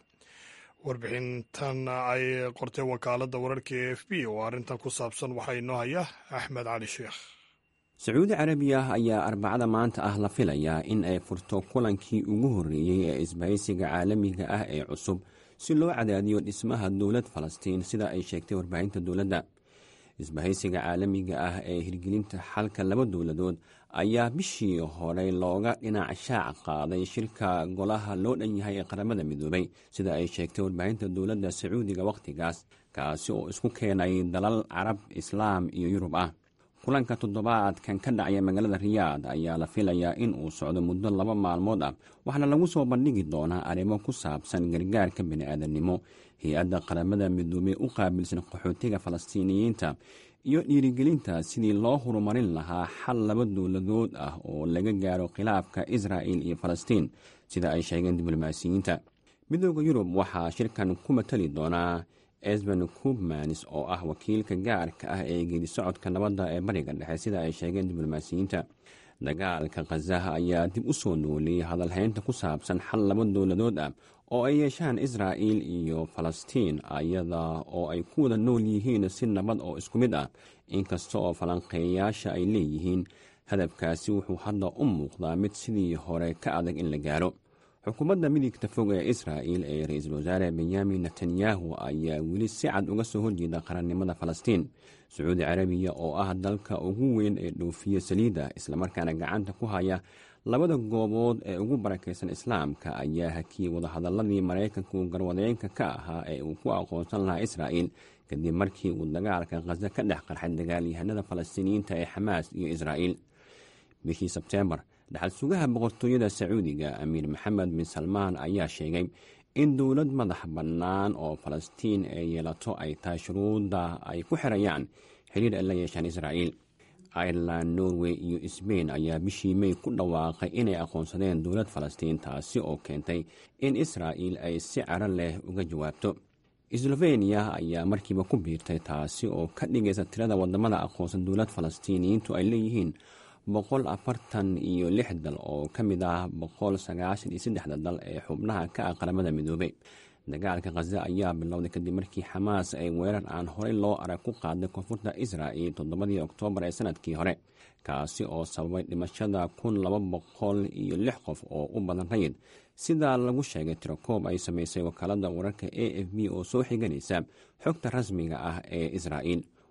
warbixintan ay qortay wakaaladda wararka e f b oo arrintan ku saabsan waxaa inoo haya axmed cali sheekh sacuudi carabiya ayaa arbacada maanta ah la filayaa in ay furto kulankii ugu horreeyey ee isbahaysiga caalamiga ah ee cusub si loo cadaadiyo dhismaha dowlad falastiin sida ay sheegtay warbaahinta dowladda isbahaysiga caalamiga ah ee hirgelinta xalka laba dowladood ayaa bishii hore looga dhinac shaac qaaday shirka golaha loo dhan yahay ee qaramada midoobay sida ay sheegtay warbaahinta dowladda sacuudiga wakhtigaas kaasi oo isku keenay dalal carab islaam iyo yurub ah kulanka toddobaadkan ka dhacaya magaalada riyaad ayaa la filayaa in uu socdo muddo laba maalmood ah waxaana lagu soo bandhigi doonaa arrimo ku saabsan gargaarka bini'aadamnimo hay-adda qaramada midoobey u qaabilsan qaxootiga falastiiniyiinta iyo dhiirigelinta sidii loo horumarin lahaa xal laba dowladood ah oo laga gaaro khilaafka israa'il iyo falastiin sida ay sheegeen diblomaasiyiinta midooda yurub waxaa shirkan ku matali doonaa esben kubmanis oo ah wakiilka gaarka ah ee geedi socodka nabadda ee bariga dhexe sida ay sheegeen diblomaasiyiinta dagaalka khazaha ayaa dib u soo nooleeyey hadalhaynta ku saabsan xal laba dowladood ah oo ay yeeshaan israa'il iyo falastiin ayada oo ay ku wada nool yihiin si nabad oo isku mid ah inkasta oo falanqeeyayaasha ay leeyihiin hadafkaasi wuxuu hadda u muuqdaa mid sidii hore ka adag in la gaaro xukuumadda midigta fog ee israa'il ee ra-iisul wasaare benyamin netanyahu ayaa weli si cad uga soo horjeeda qarannimada falastiin sacuudi carabiya oo ah dalka ugu weyn ee dhoofiya saliidda islamarkaana gacanta ku haya labada goobood ee ugu barakaysan islaamka ayaa hakiyey wadahadaladii maraykanku garwadeenka ka ahaa ee uu ku aqoonsan lahaa israa'il kadib markii uu dagaalka khaza ka dhex qarxay dagaalyahanada falastiiniyiinta ee xamaas iyo israa'il bishii sebteembar dhaxal sugaha boqortooyada sacuudiga amiir maxamed bin salmaan ayaa sheegay in dowlad madax bannaan oo falastiin ee yeelato ay tahay shuruudda ay ku xirayaan xiriir ay la yeeshaan israa'iil ireland norway iyo sbain ayaa bishii mey ku dhawaaqay inay aqoonsadeen dowlad falastiin taasi oo keentay in israa'il ay si caro leh uga jawaabto sloveniya ayaa markiiba ku biirtay taasi oo ka dhigaysa tirada wadamada aqoonsan dowlad falastiiniyiintu ay leeyihiin boqol afartan iyo lix dal oo ka mid ah boqol sagaashan iyo saddexda dal ee xubnaha ka ah qaramada midoobey dagaalka khaza ayaa bilowday kadib markii xamaas ay weerar aan horey loo arag ku qaaday koonfurta israa'il toddobadii oktoobar ee sanadkii hore kaasi oo sababay dhimashada kun laba boqol iyo lix qof oo u badan rayid sidaa lagu sheegay tirakoob ay samaysay wakaalada wararka a f b oo soo xiganaysa xogta rasmiga ah ee israa'il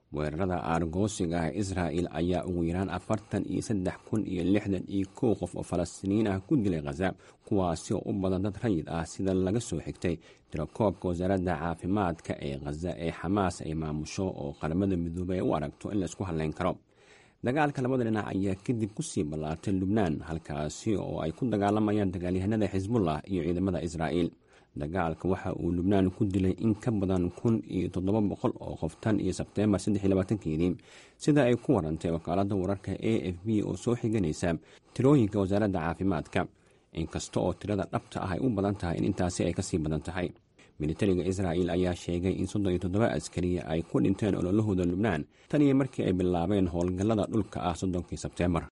weerarada aargoosiga ah israa'il ayaa ugu yaraan afartan iyo saddex kun iyo lixdan iyo kow qof oo falastiiniin ah ku dilay khaza kuwaasi oo u badan dad rayid ah sida laga soo xigtay tirakoobka wasaaradda caafimaadka ee khaza ee xamaas ay maamusho oo qaramada midoobey ay u aragto in la isku hadleyn karo dagaalka labada dhinac ayaa kadib kusii ballaartay lubnaan halkaasi oo ay ku dagaalamayaan dagaalyahanada xisbullah iyo ciidamada israa'iil dagaalka waxa uu lubnaan ku dilay in ka badan kun iyo toddoba boqol oo qof tan iyo sebteembar saddex iyo labaatankeedii sida ay ku warantay wakaaladda wararka a f b oo soo xiganaysa tirooyinka wasaaradda caafimaadka inkasta oo tirada dhabta ah ay u badan tahay in intaasi ay kasii badan tahay militariga israa'il ayaa sheegay in soddon iyo toddoba askari ay ku dhinteen ololahooda lubnaan tan iyo markii ay bilaabeen howlgallada dhulka ah soddonkii sebteembar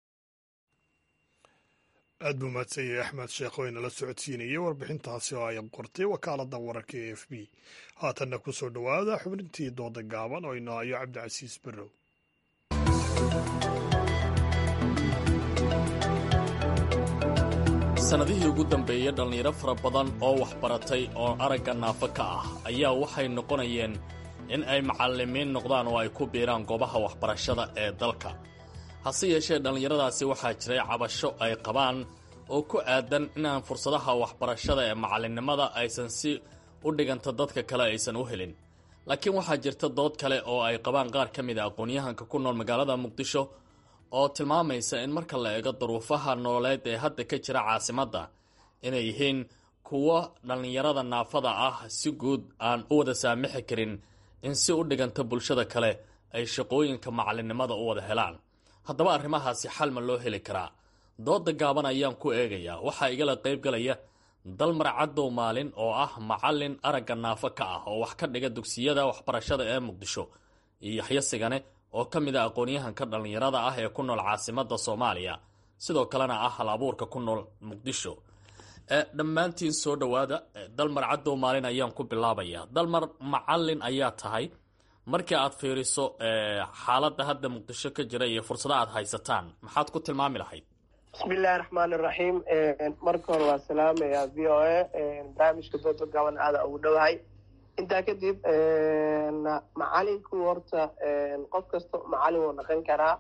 aad buu mahadsanyahay axmed sheekh oo inala socodsiinayay warbixintaasi oo ay qortay wakaaladda wararka e f b haatanna ku soo dhowaada xubnintii dooda gaaban oo inoo hayo cabdicasiis barrow sannadihii ugu dambeeyey dhallinyaro fara badan oo waxbaratay oo aragga naafo ka ah ayaa waxay noqonayeen in ay macallimiin noqdaan oo ay ku biiraan goobaha waxbarashada ee dalka hase yeeshee dhallinyaradaasi waxaa jiray cabasho ay qabaan oo ku aadan inaan fursadaha waxbarashada ee macallinnimada aysan si u dhiganta dadka kale aysan u helin laakiin waxaa jirta dood kale oo ay qabaan qaar ka mid a aqoon-yahanka ku nool magaalada muqdisho oo tilmaamaysa in marka la eego duruufaha nololeed ee hadda ka jira caasimadda inay yihiin kuwo dhallinyarada naafada ah si guud aan u wada saamixi karin in si u dhiganta bulshada kale ay shaqooyinka macallinnimada u wada helaan haddaba arrimahaasi xal ma loo heli karaa dooda gaaban ayaan ku eegayaa waxaa igala qayb galaya dalmar cadow maalin oo ah macallin aragga naafo ka ah oo wax ka dhiga dugsiyada waxbarashada ee muqdisho iyo yaxyo sigane oo ka mid a aqoon-yahanka dhallinyarada ah ee ku nool caasimadda soomaaliya sidoo kalena ah hal abuurka ku nool muqdisho dhammaantiin soo dhowaada dalmar cadow maalin ayaan ku bilaabaya dalmar macallin ayaa tahay markii aad fiiriso xaaladda hadda muqdisho ka jira iyo fursada aad haysataan maxaad ku tilmaami lahayd bismillahi raxmaan iraxiim marka hore waa salaamaya v o a barnaamijka dooda gaban aada ugu dhowahay intaa kadib macalinku horta qof kasta macalin wuu naqan karaa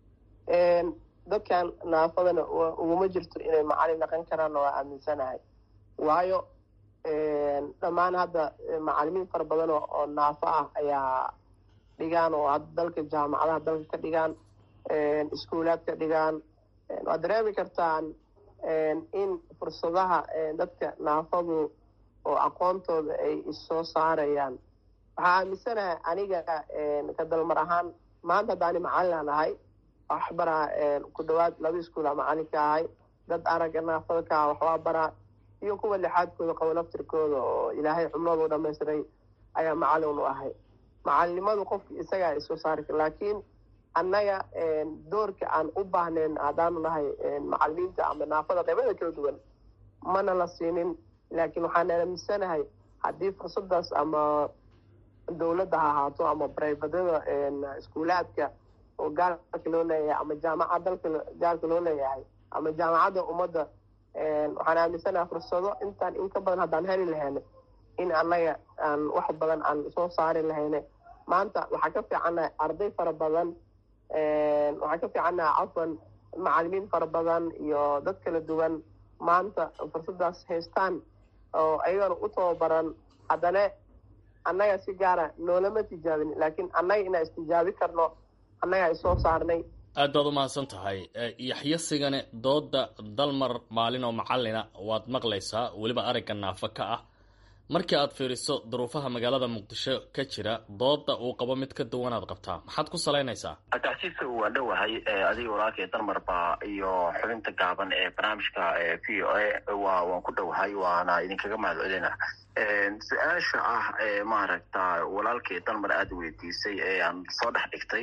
dadkan naafadana uguma jirto inay macalin naqan karaanna waa aaminsanahay waayo dhammaan hadda macalimiin fara badan oo naafo ah ayaa dhigaan oo hadda dalka jaamacadaha dalka ka dhigaan iskuulaad ka dhigaan waad dareemi kartaan in fursadaha dadka naafadu oo aqoontooda ay issoo saarayaan waxaa aaminsanahay aniga ka dalmar ahaan maanta haddaani macalin ahay wax baraa ku dhawaad laba iskuula macalinka ahay dad aragga naafada ka ah waxbaa baraa iyo kuwa lixaadkooda qabo laftirkooda oo ilaahay xubnooda u dhamaystiray ayaa macalin u ahay macalinimadu qofka isagaa isoo saari kara laakiin annaga doorka aan u baahnayn haddaanu nahay macalimiinta ama naafada qaybada kala duwan mana la siinin laakiin waxaan aaminsanahay haddii fursadaas ama dowladda ha ahaato ama brivadada iskuulaadka oo gaalka loo leeyahay ama jaamacad dalka gaalka loo leeyahay ama jaamacadda ummadda waxaan aaminsanahay fursado intaan in ka badan haddaan heli lahayne in annaga aan wax badan aan soo saari lahayne maanta waxaa ka fiicannahay arday fara badan waxaan ka fiicannahay cafwan macalimiin fara badan iyo dad kala duwan maanta fursadaas haystaan oo ayagana u tababaran haddana annaga si gaara noolama tijaabin laakiin annaga inaan istijaabi karno annagaa isoo saarnay aad baad u mahadsan tahay yaxyo sigane dooda dalmar maalin oo macalina waad maqlaysaa weliba aragga naafo ka ah markii aad fiiriso duruufaha magaalada muqdisho ka jira dooda uu qabo mid ka duwanaad qabtaa maxaad ku salaynaysaa tacsiiska waa dhowahay adiga walaalkay dalmarba iyo xubinta gaaban ee barnaamijka v o a wa waan ku dhowahay waana idinkaga mahad celina su-aasha ah maaragta walaalkay dalmar aada weydiisay ee aan soo dhex dhigtay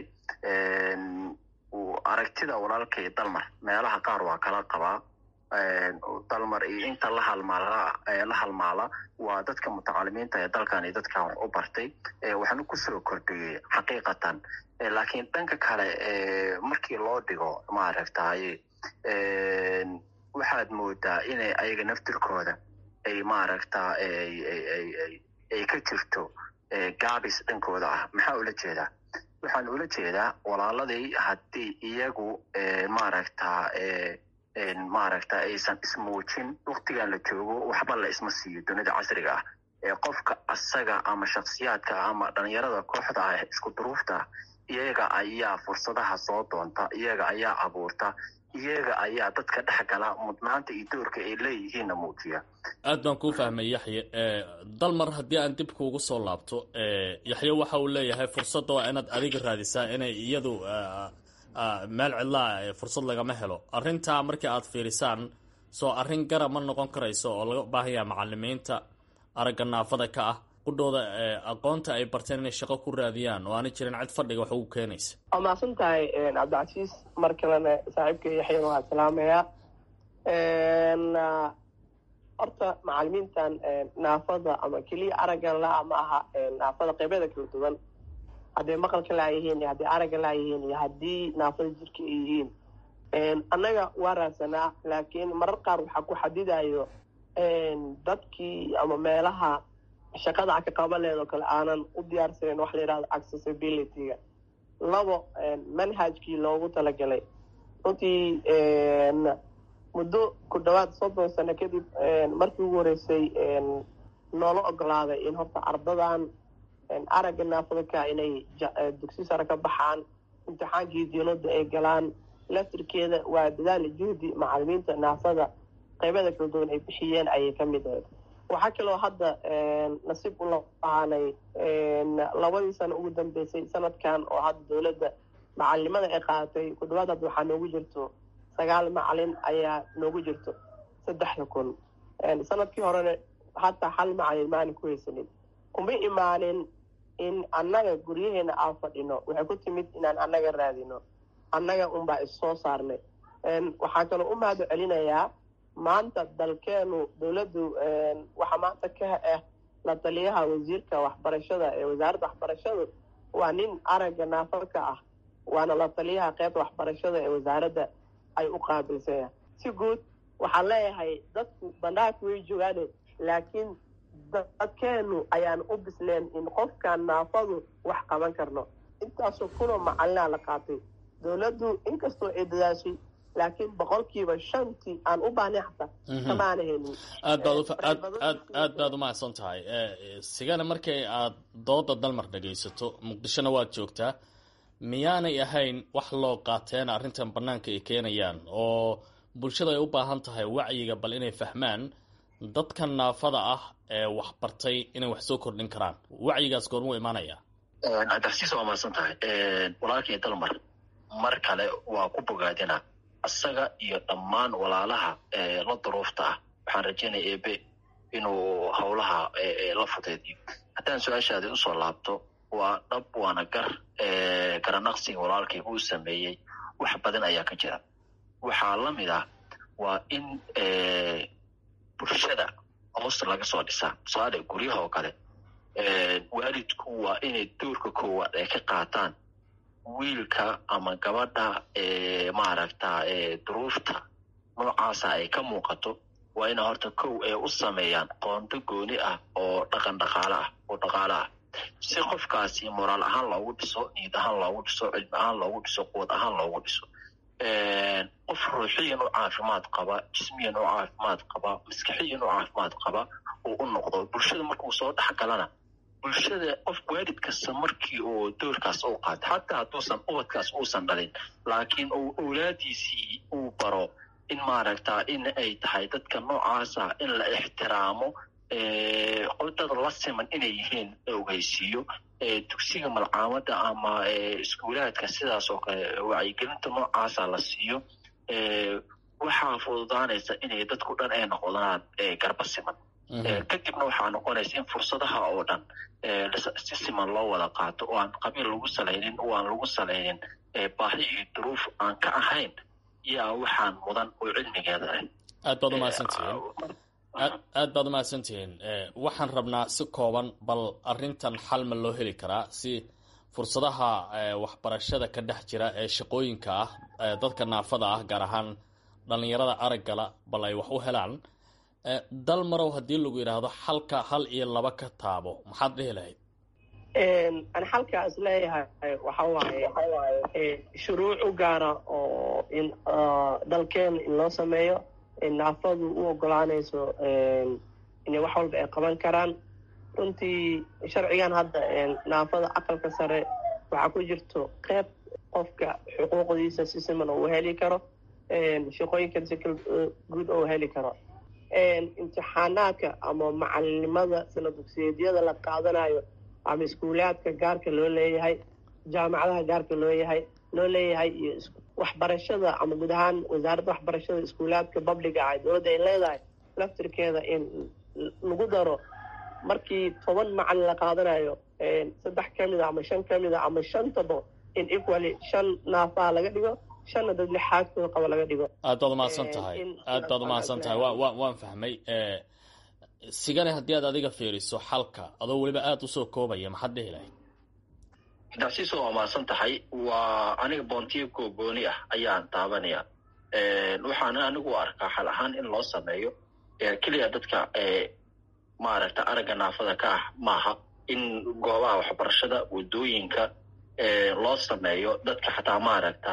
aragtida walaalkay dalmar meelaha qaar waa kala qabaa dalmar iyo inta la halmaala la halmaala waa dadka mutacalimiinta ee dalkan iyo dadkan wax u bartay waxaana kusoo kordhiyey xaqiiqatan laakiin dhanka kale markii loo dhigo maaragtay waxaad moodaa inay ayaga naftirkooda ay maaragta ay ka jirto gaabis dhankooda ah maxaa ula jeedaa waxaan ula jeedaa walaaladii haddii iyagu maaragta maaragta aysan ismuujin waktigan la joogo waxba la isma siiyo dunida casriga ah ee qofka asaga ama shaksiyaadka ama dhalinyarada kooxda ah isku duruufta iyaga ayaa fursadaha soo doonta iyaga ayaa abuurta iyaga ayaa dadka dhex gala mudnaanta iyo doorka ay leeyihiinna muujiya aad baan kuu fahmay yaxye dalmar haddii aan dib kuugu soo laabto yaxye waxa uu leeyahay fursadda waa inaad adiga raadisaa inay iyadu meel cidlaa fursad lagama helo arrintaa markii aad fiirisaan soo arrin gara ma noqon karayso oo laga baahan yaha macalimiinta aragga naafada ka ah qudhooda aqoonta ay barteen inay shaqo ku raadiyaan oo aanay jirin cid fadhiga wax ugu keenaysa waa mahadsan tahay cabdicasiis mar kalena saaxiibka yaxyan waa salaamayaa horta macalimiintan naafada ama keliya araggan la ma aha naafada qeybyada kala duwan hadday maqalka laayihiin iyo hadday aragga laayihiin iyo haddii naafada jirka ay yihiin annaga waa raadsanaa laakiin marar qaar waxaa ku xadidayo dadkii ama meelaha shaqada a ka qaban leed oo kale aanan u diyaarsaneyn waxa la yidhahdo accessibility-ga labo manhajkii loogu talagalay runtii muddo ku dhawaad soddon sano kadib markii ugu horeysay noola ogolaaday in horta ardadan aragga naafadaka inay dugsi sare ka baxaan imtixaankii diinada ay galaan laftirkeeda waa dadaali juhdi macalimiinta naafada qaybada kala duwan ay bixiyeen ayay ka mid ahayd waxaa kaloo hadda nasiib u lahaanay labadii sano ugu dambeysay sanadkan oo hadda dowladda macalinimada ay qaadatay ku dhawaad hadda waxaa noogu jirto sagaal macalin ayaa noogu jirto saddexda kun sanadkii horena hataa hal macalin maalin ku haysanin kuma imaanin in annaga guryaheena aan fadhino waxay ku timid inaan annaga raadino annaga unbaa issoo saarnay waxaa kaloo u mahad celinayaa maanta dalkeenu dowladdu waxaa maanta ka ah la taliyaha wasiirka waxbarashada ee wasaaradda waxbarashadu waa nin aragga naafadka ah waana la taliyaha qeybta waxbarashada ee wasaaradda ay u qaabilsanya si guud waxaan leeyahay dadku bandhaagka way joogaane laakiin dadkeenu ayaan u bisleen in qofkan naafadu wax qaban karno intaasoo kunoo macalinaa la qaatay dowladdu inkastoo ay dadaashay laakiin boqolkiiba shantii aan u baahnay xataa kamaana helin aad baad aad aad aad baad u mahadsan tahay sigana markay aad dooda dalmar dhagaysato muqdishona waad joogtaa miyaanay ahayn wax loo qaateen arrintan bannaanka ay keenayaan oo bulshada ay u baahan tahay wacyiga bal inay fahmaan dadkan naafada ah ee wax bartay inay wax soo kordhin karaan wacyigaas goormuu imaanaya cabdixasiis waa mahadsan tahay walaalkii dalmar mar kale waa ku bogaadina isaga iyo dhammaan walaalaha la duruufta ah waxaan rajaynaya ebe inuu howlaha la fudeediyo haddaan su-aashaadi usoo laabto waa dhab waana gar garanaqsiga walaalkay uu sameeyey wax badan ayaa ka jira waxaa la mid ah waa in bulshada hoos laga soo dhisaa tusaale guryaha oo kale waalidku waa inay doorka koowaad ay ka qaataan wiilka ama gabadha maaragta duruufta noocaasa ay ka muuqato waa ina horta kow ay u sameeyaan qoonto gooni ah oo dhaqan dhaqaale ah oo dhaqaale ah si qofkaasi moraal ahaan loogu dhiso niid ahaan loogu dhiso cilmi ahaan loogu dhiso quwad ahaan loogu dhiso qof ruuxiyan u caafimaad qaba jismiyan u caafimaad qaba maskaxiyan u caafimaad qaba uu u noqdo bulshada markuu soo dhex galana bulshada qof waalid kasta markii uu doorkaas u qaato xataa hadduusan ubadkaas uusan dhalin laakiin uu awlaadiisii uu baro in maaragta in ay tahay dadka noocaasa in la ixtiraamo dad la siman inay yihiin ogeysiiyo dugsiga malcaamada ama iskuulaadka sidaas oo kale wacyigelinta noocaasa la siiyo waxaa fududaanaysa inay dadku dhan ay noqdaan garba siman kadibna waxaa noqonaysa in fursadaha oo dhan si siman loo wada qaato oo aan qabiil lagu salaynin oo aan lagu salaynin baahi iyo duruuf aan ka ahayn yaa waxaan mudan oo cilmigeeda ah aad baad umahadsantihiin aad baad umahadsantihiin waxaan rabnaa si kooban bal arrintan xal ma loo heli karaa si fursadaha waxbarashada ka dhex jira ee shaqooyinka ah dadka naafada ah gaar ahaan dhallinyarada araggala bal ay wax u helaan dal marow haddii lagu yidhaahdo xalka hal iyo laba ka taabo maxaad dhihi lahayd an xalkaas leeyahay waxa waaye shuruuc u gaara oo in dalkeena in loo sameeyo naafadu u ogolaanayso inay wax walba ay qaban karaan runtii sharcigan hadda naafada aqalka sare waxaa ku jirto qeyb qofka xuquuqdiisa si siman oo u heli karo shaqooyinkan si guud oo u heli karo imtixaanaadka ama macalinimada sana dugsiyeedyada la qaadanayo ama iskuulaadka gaarka loo leeyahay jaamacadaha gaarka loo yahay loo leeyahay iyo waxbarashada ama guud ahaan wasaaradda waxbarashada iskuulaadka babliga ah dowladda ay leedahay laftirkeeda in lagu daro markii toban macalin la qaadanayo saddex ka mid a ama shan ka mid a ama shantaba in equally shan naafaa laga dhigo shanna dad lixaadkooda qaba laga dhigo aad baad umahadsan tahay aad baad umahadsan tahay wa wa waan fahmay sigane haddii aad adiga fiiriso xalka adoo weliba aada usoo koobaya maxaad dhihi lahayd daasiiso waa mahadsan tahay waa aniga boontiyo googooni ah ayaan taabanaya waxaana anigu u arkaa xal ahaan in loo sameeyo keliya dadka maaragta aragga naafada ka ah maaha in goobaha waxbarashada waddooyinka loo sameeyo dadka xataa maaragta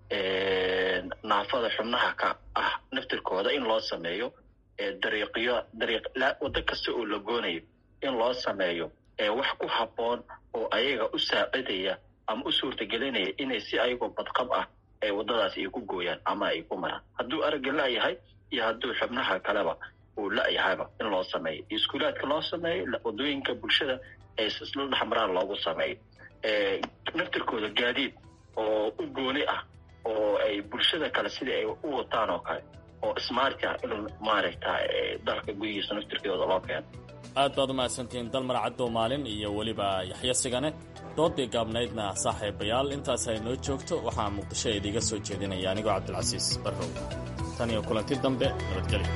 naafada xubnaha ka ah naftirkooda in loo sameeyo dariiqyo dariiq waddo kasta oo la goonayo in loo sameeyo wax ku habboon oo ayaga u saacidaya ama u suurtagelinaya inay si ayagoo badqab ah ay waddadaas ay ku gooyaan ama ay ku maraan hadduu aragga la-yahay iyo hadduu xubnaha kaleba uu la-yahayba in loo sameeyo iskuulaadka loo sameeyo waddooyinka bulshada ee isla dhexmaraan loogu sameeyo naftirkooda gaadiid oo u gooni ah oo ay bulshada kale sidai ay u wataan oo kale oo smarti ah in maaragta dalka gudihiisa naftirkooda loo keeno aad baad umahadsantihiin dalmar caddow maalin iyo weliba yaxyo sigane doodii gaabnaydna saaxiibayaal intaas ay noo joogto waxaa muqdisho idiiga soo jeedinaya anigoo cabdilcasiis barrow tan iyo kulanti dambe nabadgelyo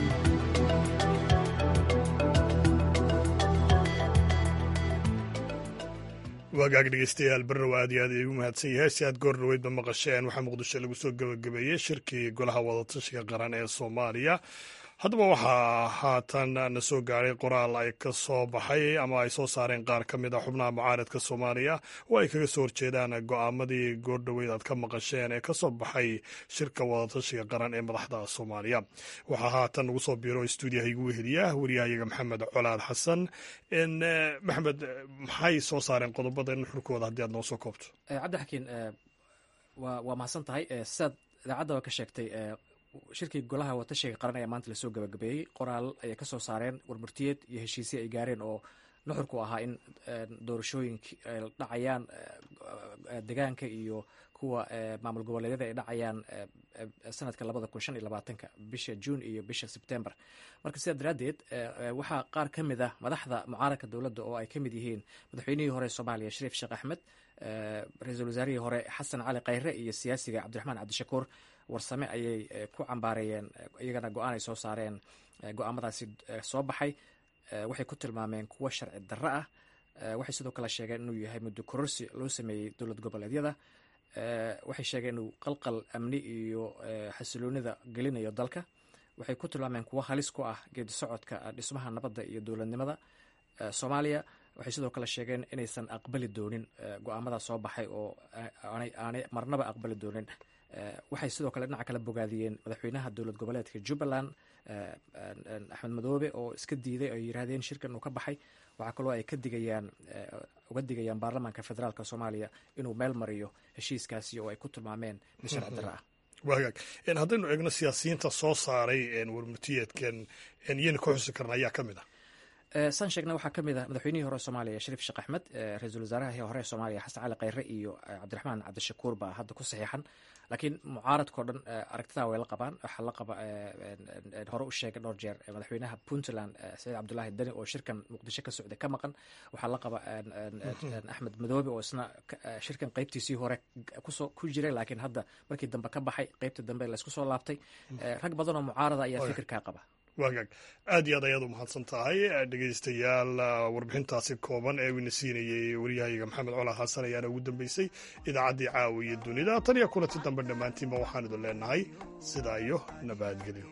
waagaag dhegeystayaal barrow aad iyo aad iigu mahadsan yahay si aad goor dhaweydba maqasheen waxaa muqdisho lagu soo gebagabeeyey shirkii golaha wadatashiga qaran ee soomaaliya haddaba waxaa haatan na soo gaaray qoraal ay ka soo baxay ama ay soo saareen qaar ka mid a xubnaha mucaaradka soomaaliya oo ay kaga soo horjeedaan go'aamadii goordhoweyd aad ka maqasheen ee ka soo baxay shirka wadatashiga qaran ee madaxda soomaaliya waxaa haatan nagu soo biiro stuudiyaha igu weheliya wariyahayaga maxamed colaad xasan maxamed maxay soo saareen qodobada in xurkooda haddii aad noo soo koobto cabdixakiin waa mahadsan tahay sidaad idaacadda ka sheegtay shirkii golaha watashiga qaran ayaa maanta lasoo gabagabeeyey qoraal ayay ka soo saareen warmurtiyeed iyo heshiisye ay gaareen oo nuxurku ahaa in doorashooyinka ay dhacayaan degaanka iyo kuwa maamul goboleedyada ay dhacayaan sanadka labada kun shan iyo labaatanka bisha juun iyo bisha sebtember marka sidaa daraaddeed waxaa qaar ka mid ah madaxda mucaaradka dowladda oo ay ka mid yihiin madaxweynihii hore soomaaliya shariif sheekh axmed ra-iisul wasaarihii hore xasan cali khayre iyo siyaasiga cabdiraxmaan cabdishakuur warsame ayay ku cambaareeyeen iyagana go-aan ay soo saareen go-aamadaasi soo baxay waxay ku tilmaameen kuwo sharci darro ah waxay sidoo kale sheegeen inuu yahay muddo kororsi loo sameeyey dowlad goboleedyada waxay sheegeen inuu qalqal amni iyo xasiloonida gelinayo dalka waxay ku tilmaameen kuwo halis ku ah geedi socodka dhismaha nabadda iyo dowladnimada soomaaliya waxay sidoo kale sheegeen inaysan aqbali doonin go-aamadaas soo baxay oo aanay marnaba aqbali doonin waxay sidoo kale dhinaca kale bogaadiyeen madaxweynaha dowlad goboleedka jubbaland axmed madoobe oo iska diiday ay yiraahdeen shirkan uu ka baxay waxaa kaloo ay ka digayaan uga digayaan baarlamaanka federaalk soomaaliya inuu meel mariyo heshiiskaasi oo ay ku tilmaameen mid sharci darro ah wagaag haddaynu eegno siyaasiyiinta soo saaray warmurtiyeedkan iyana ka xusi karna ayaa ka mid ah saan sheegna waxaa ka mid ah madaxweynihii hore soomaaliya shariif sheekh axmed ra-iisul wasaarahii hore soomaaliya xasan cali khayre iyo cabdiraxmaan cabdishakuur baa hadda ku saxiixan laakiin mucaaradkao dhan aragtidaa way la qabaan waxaa la qaba hore u sheegay dhowr jeer madaxweynaha puntland saciid cabdulaahi deni oo shirkan muqdisho ka socday ka maqan waxaa la qaba axmed madoobe oo isna shirkan qeybtiisii hore kusoo ku jiray laakiin hadda markii dambe ka baxay qeybtii dambe laysku soo laabtay rag badan oo mucaarada ayaa fikirkaa qaba wagaag aad iyo aad ayaad u mahadsan tahay dhegeystayaal warbixintaasi kooban ee wina siinayey waryahayaga maxamed colaa xasan ayaana ugu dambeysay idaacaddii caawiya dunida tan iyo kulanti dambe dhammaantiinba waxaan idin leenahay sidaa iyo nabadgelyo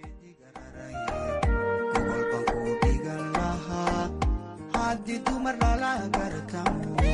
haddii dumar lala gartamo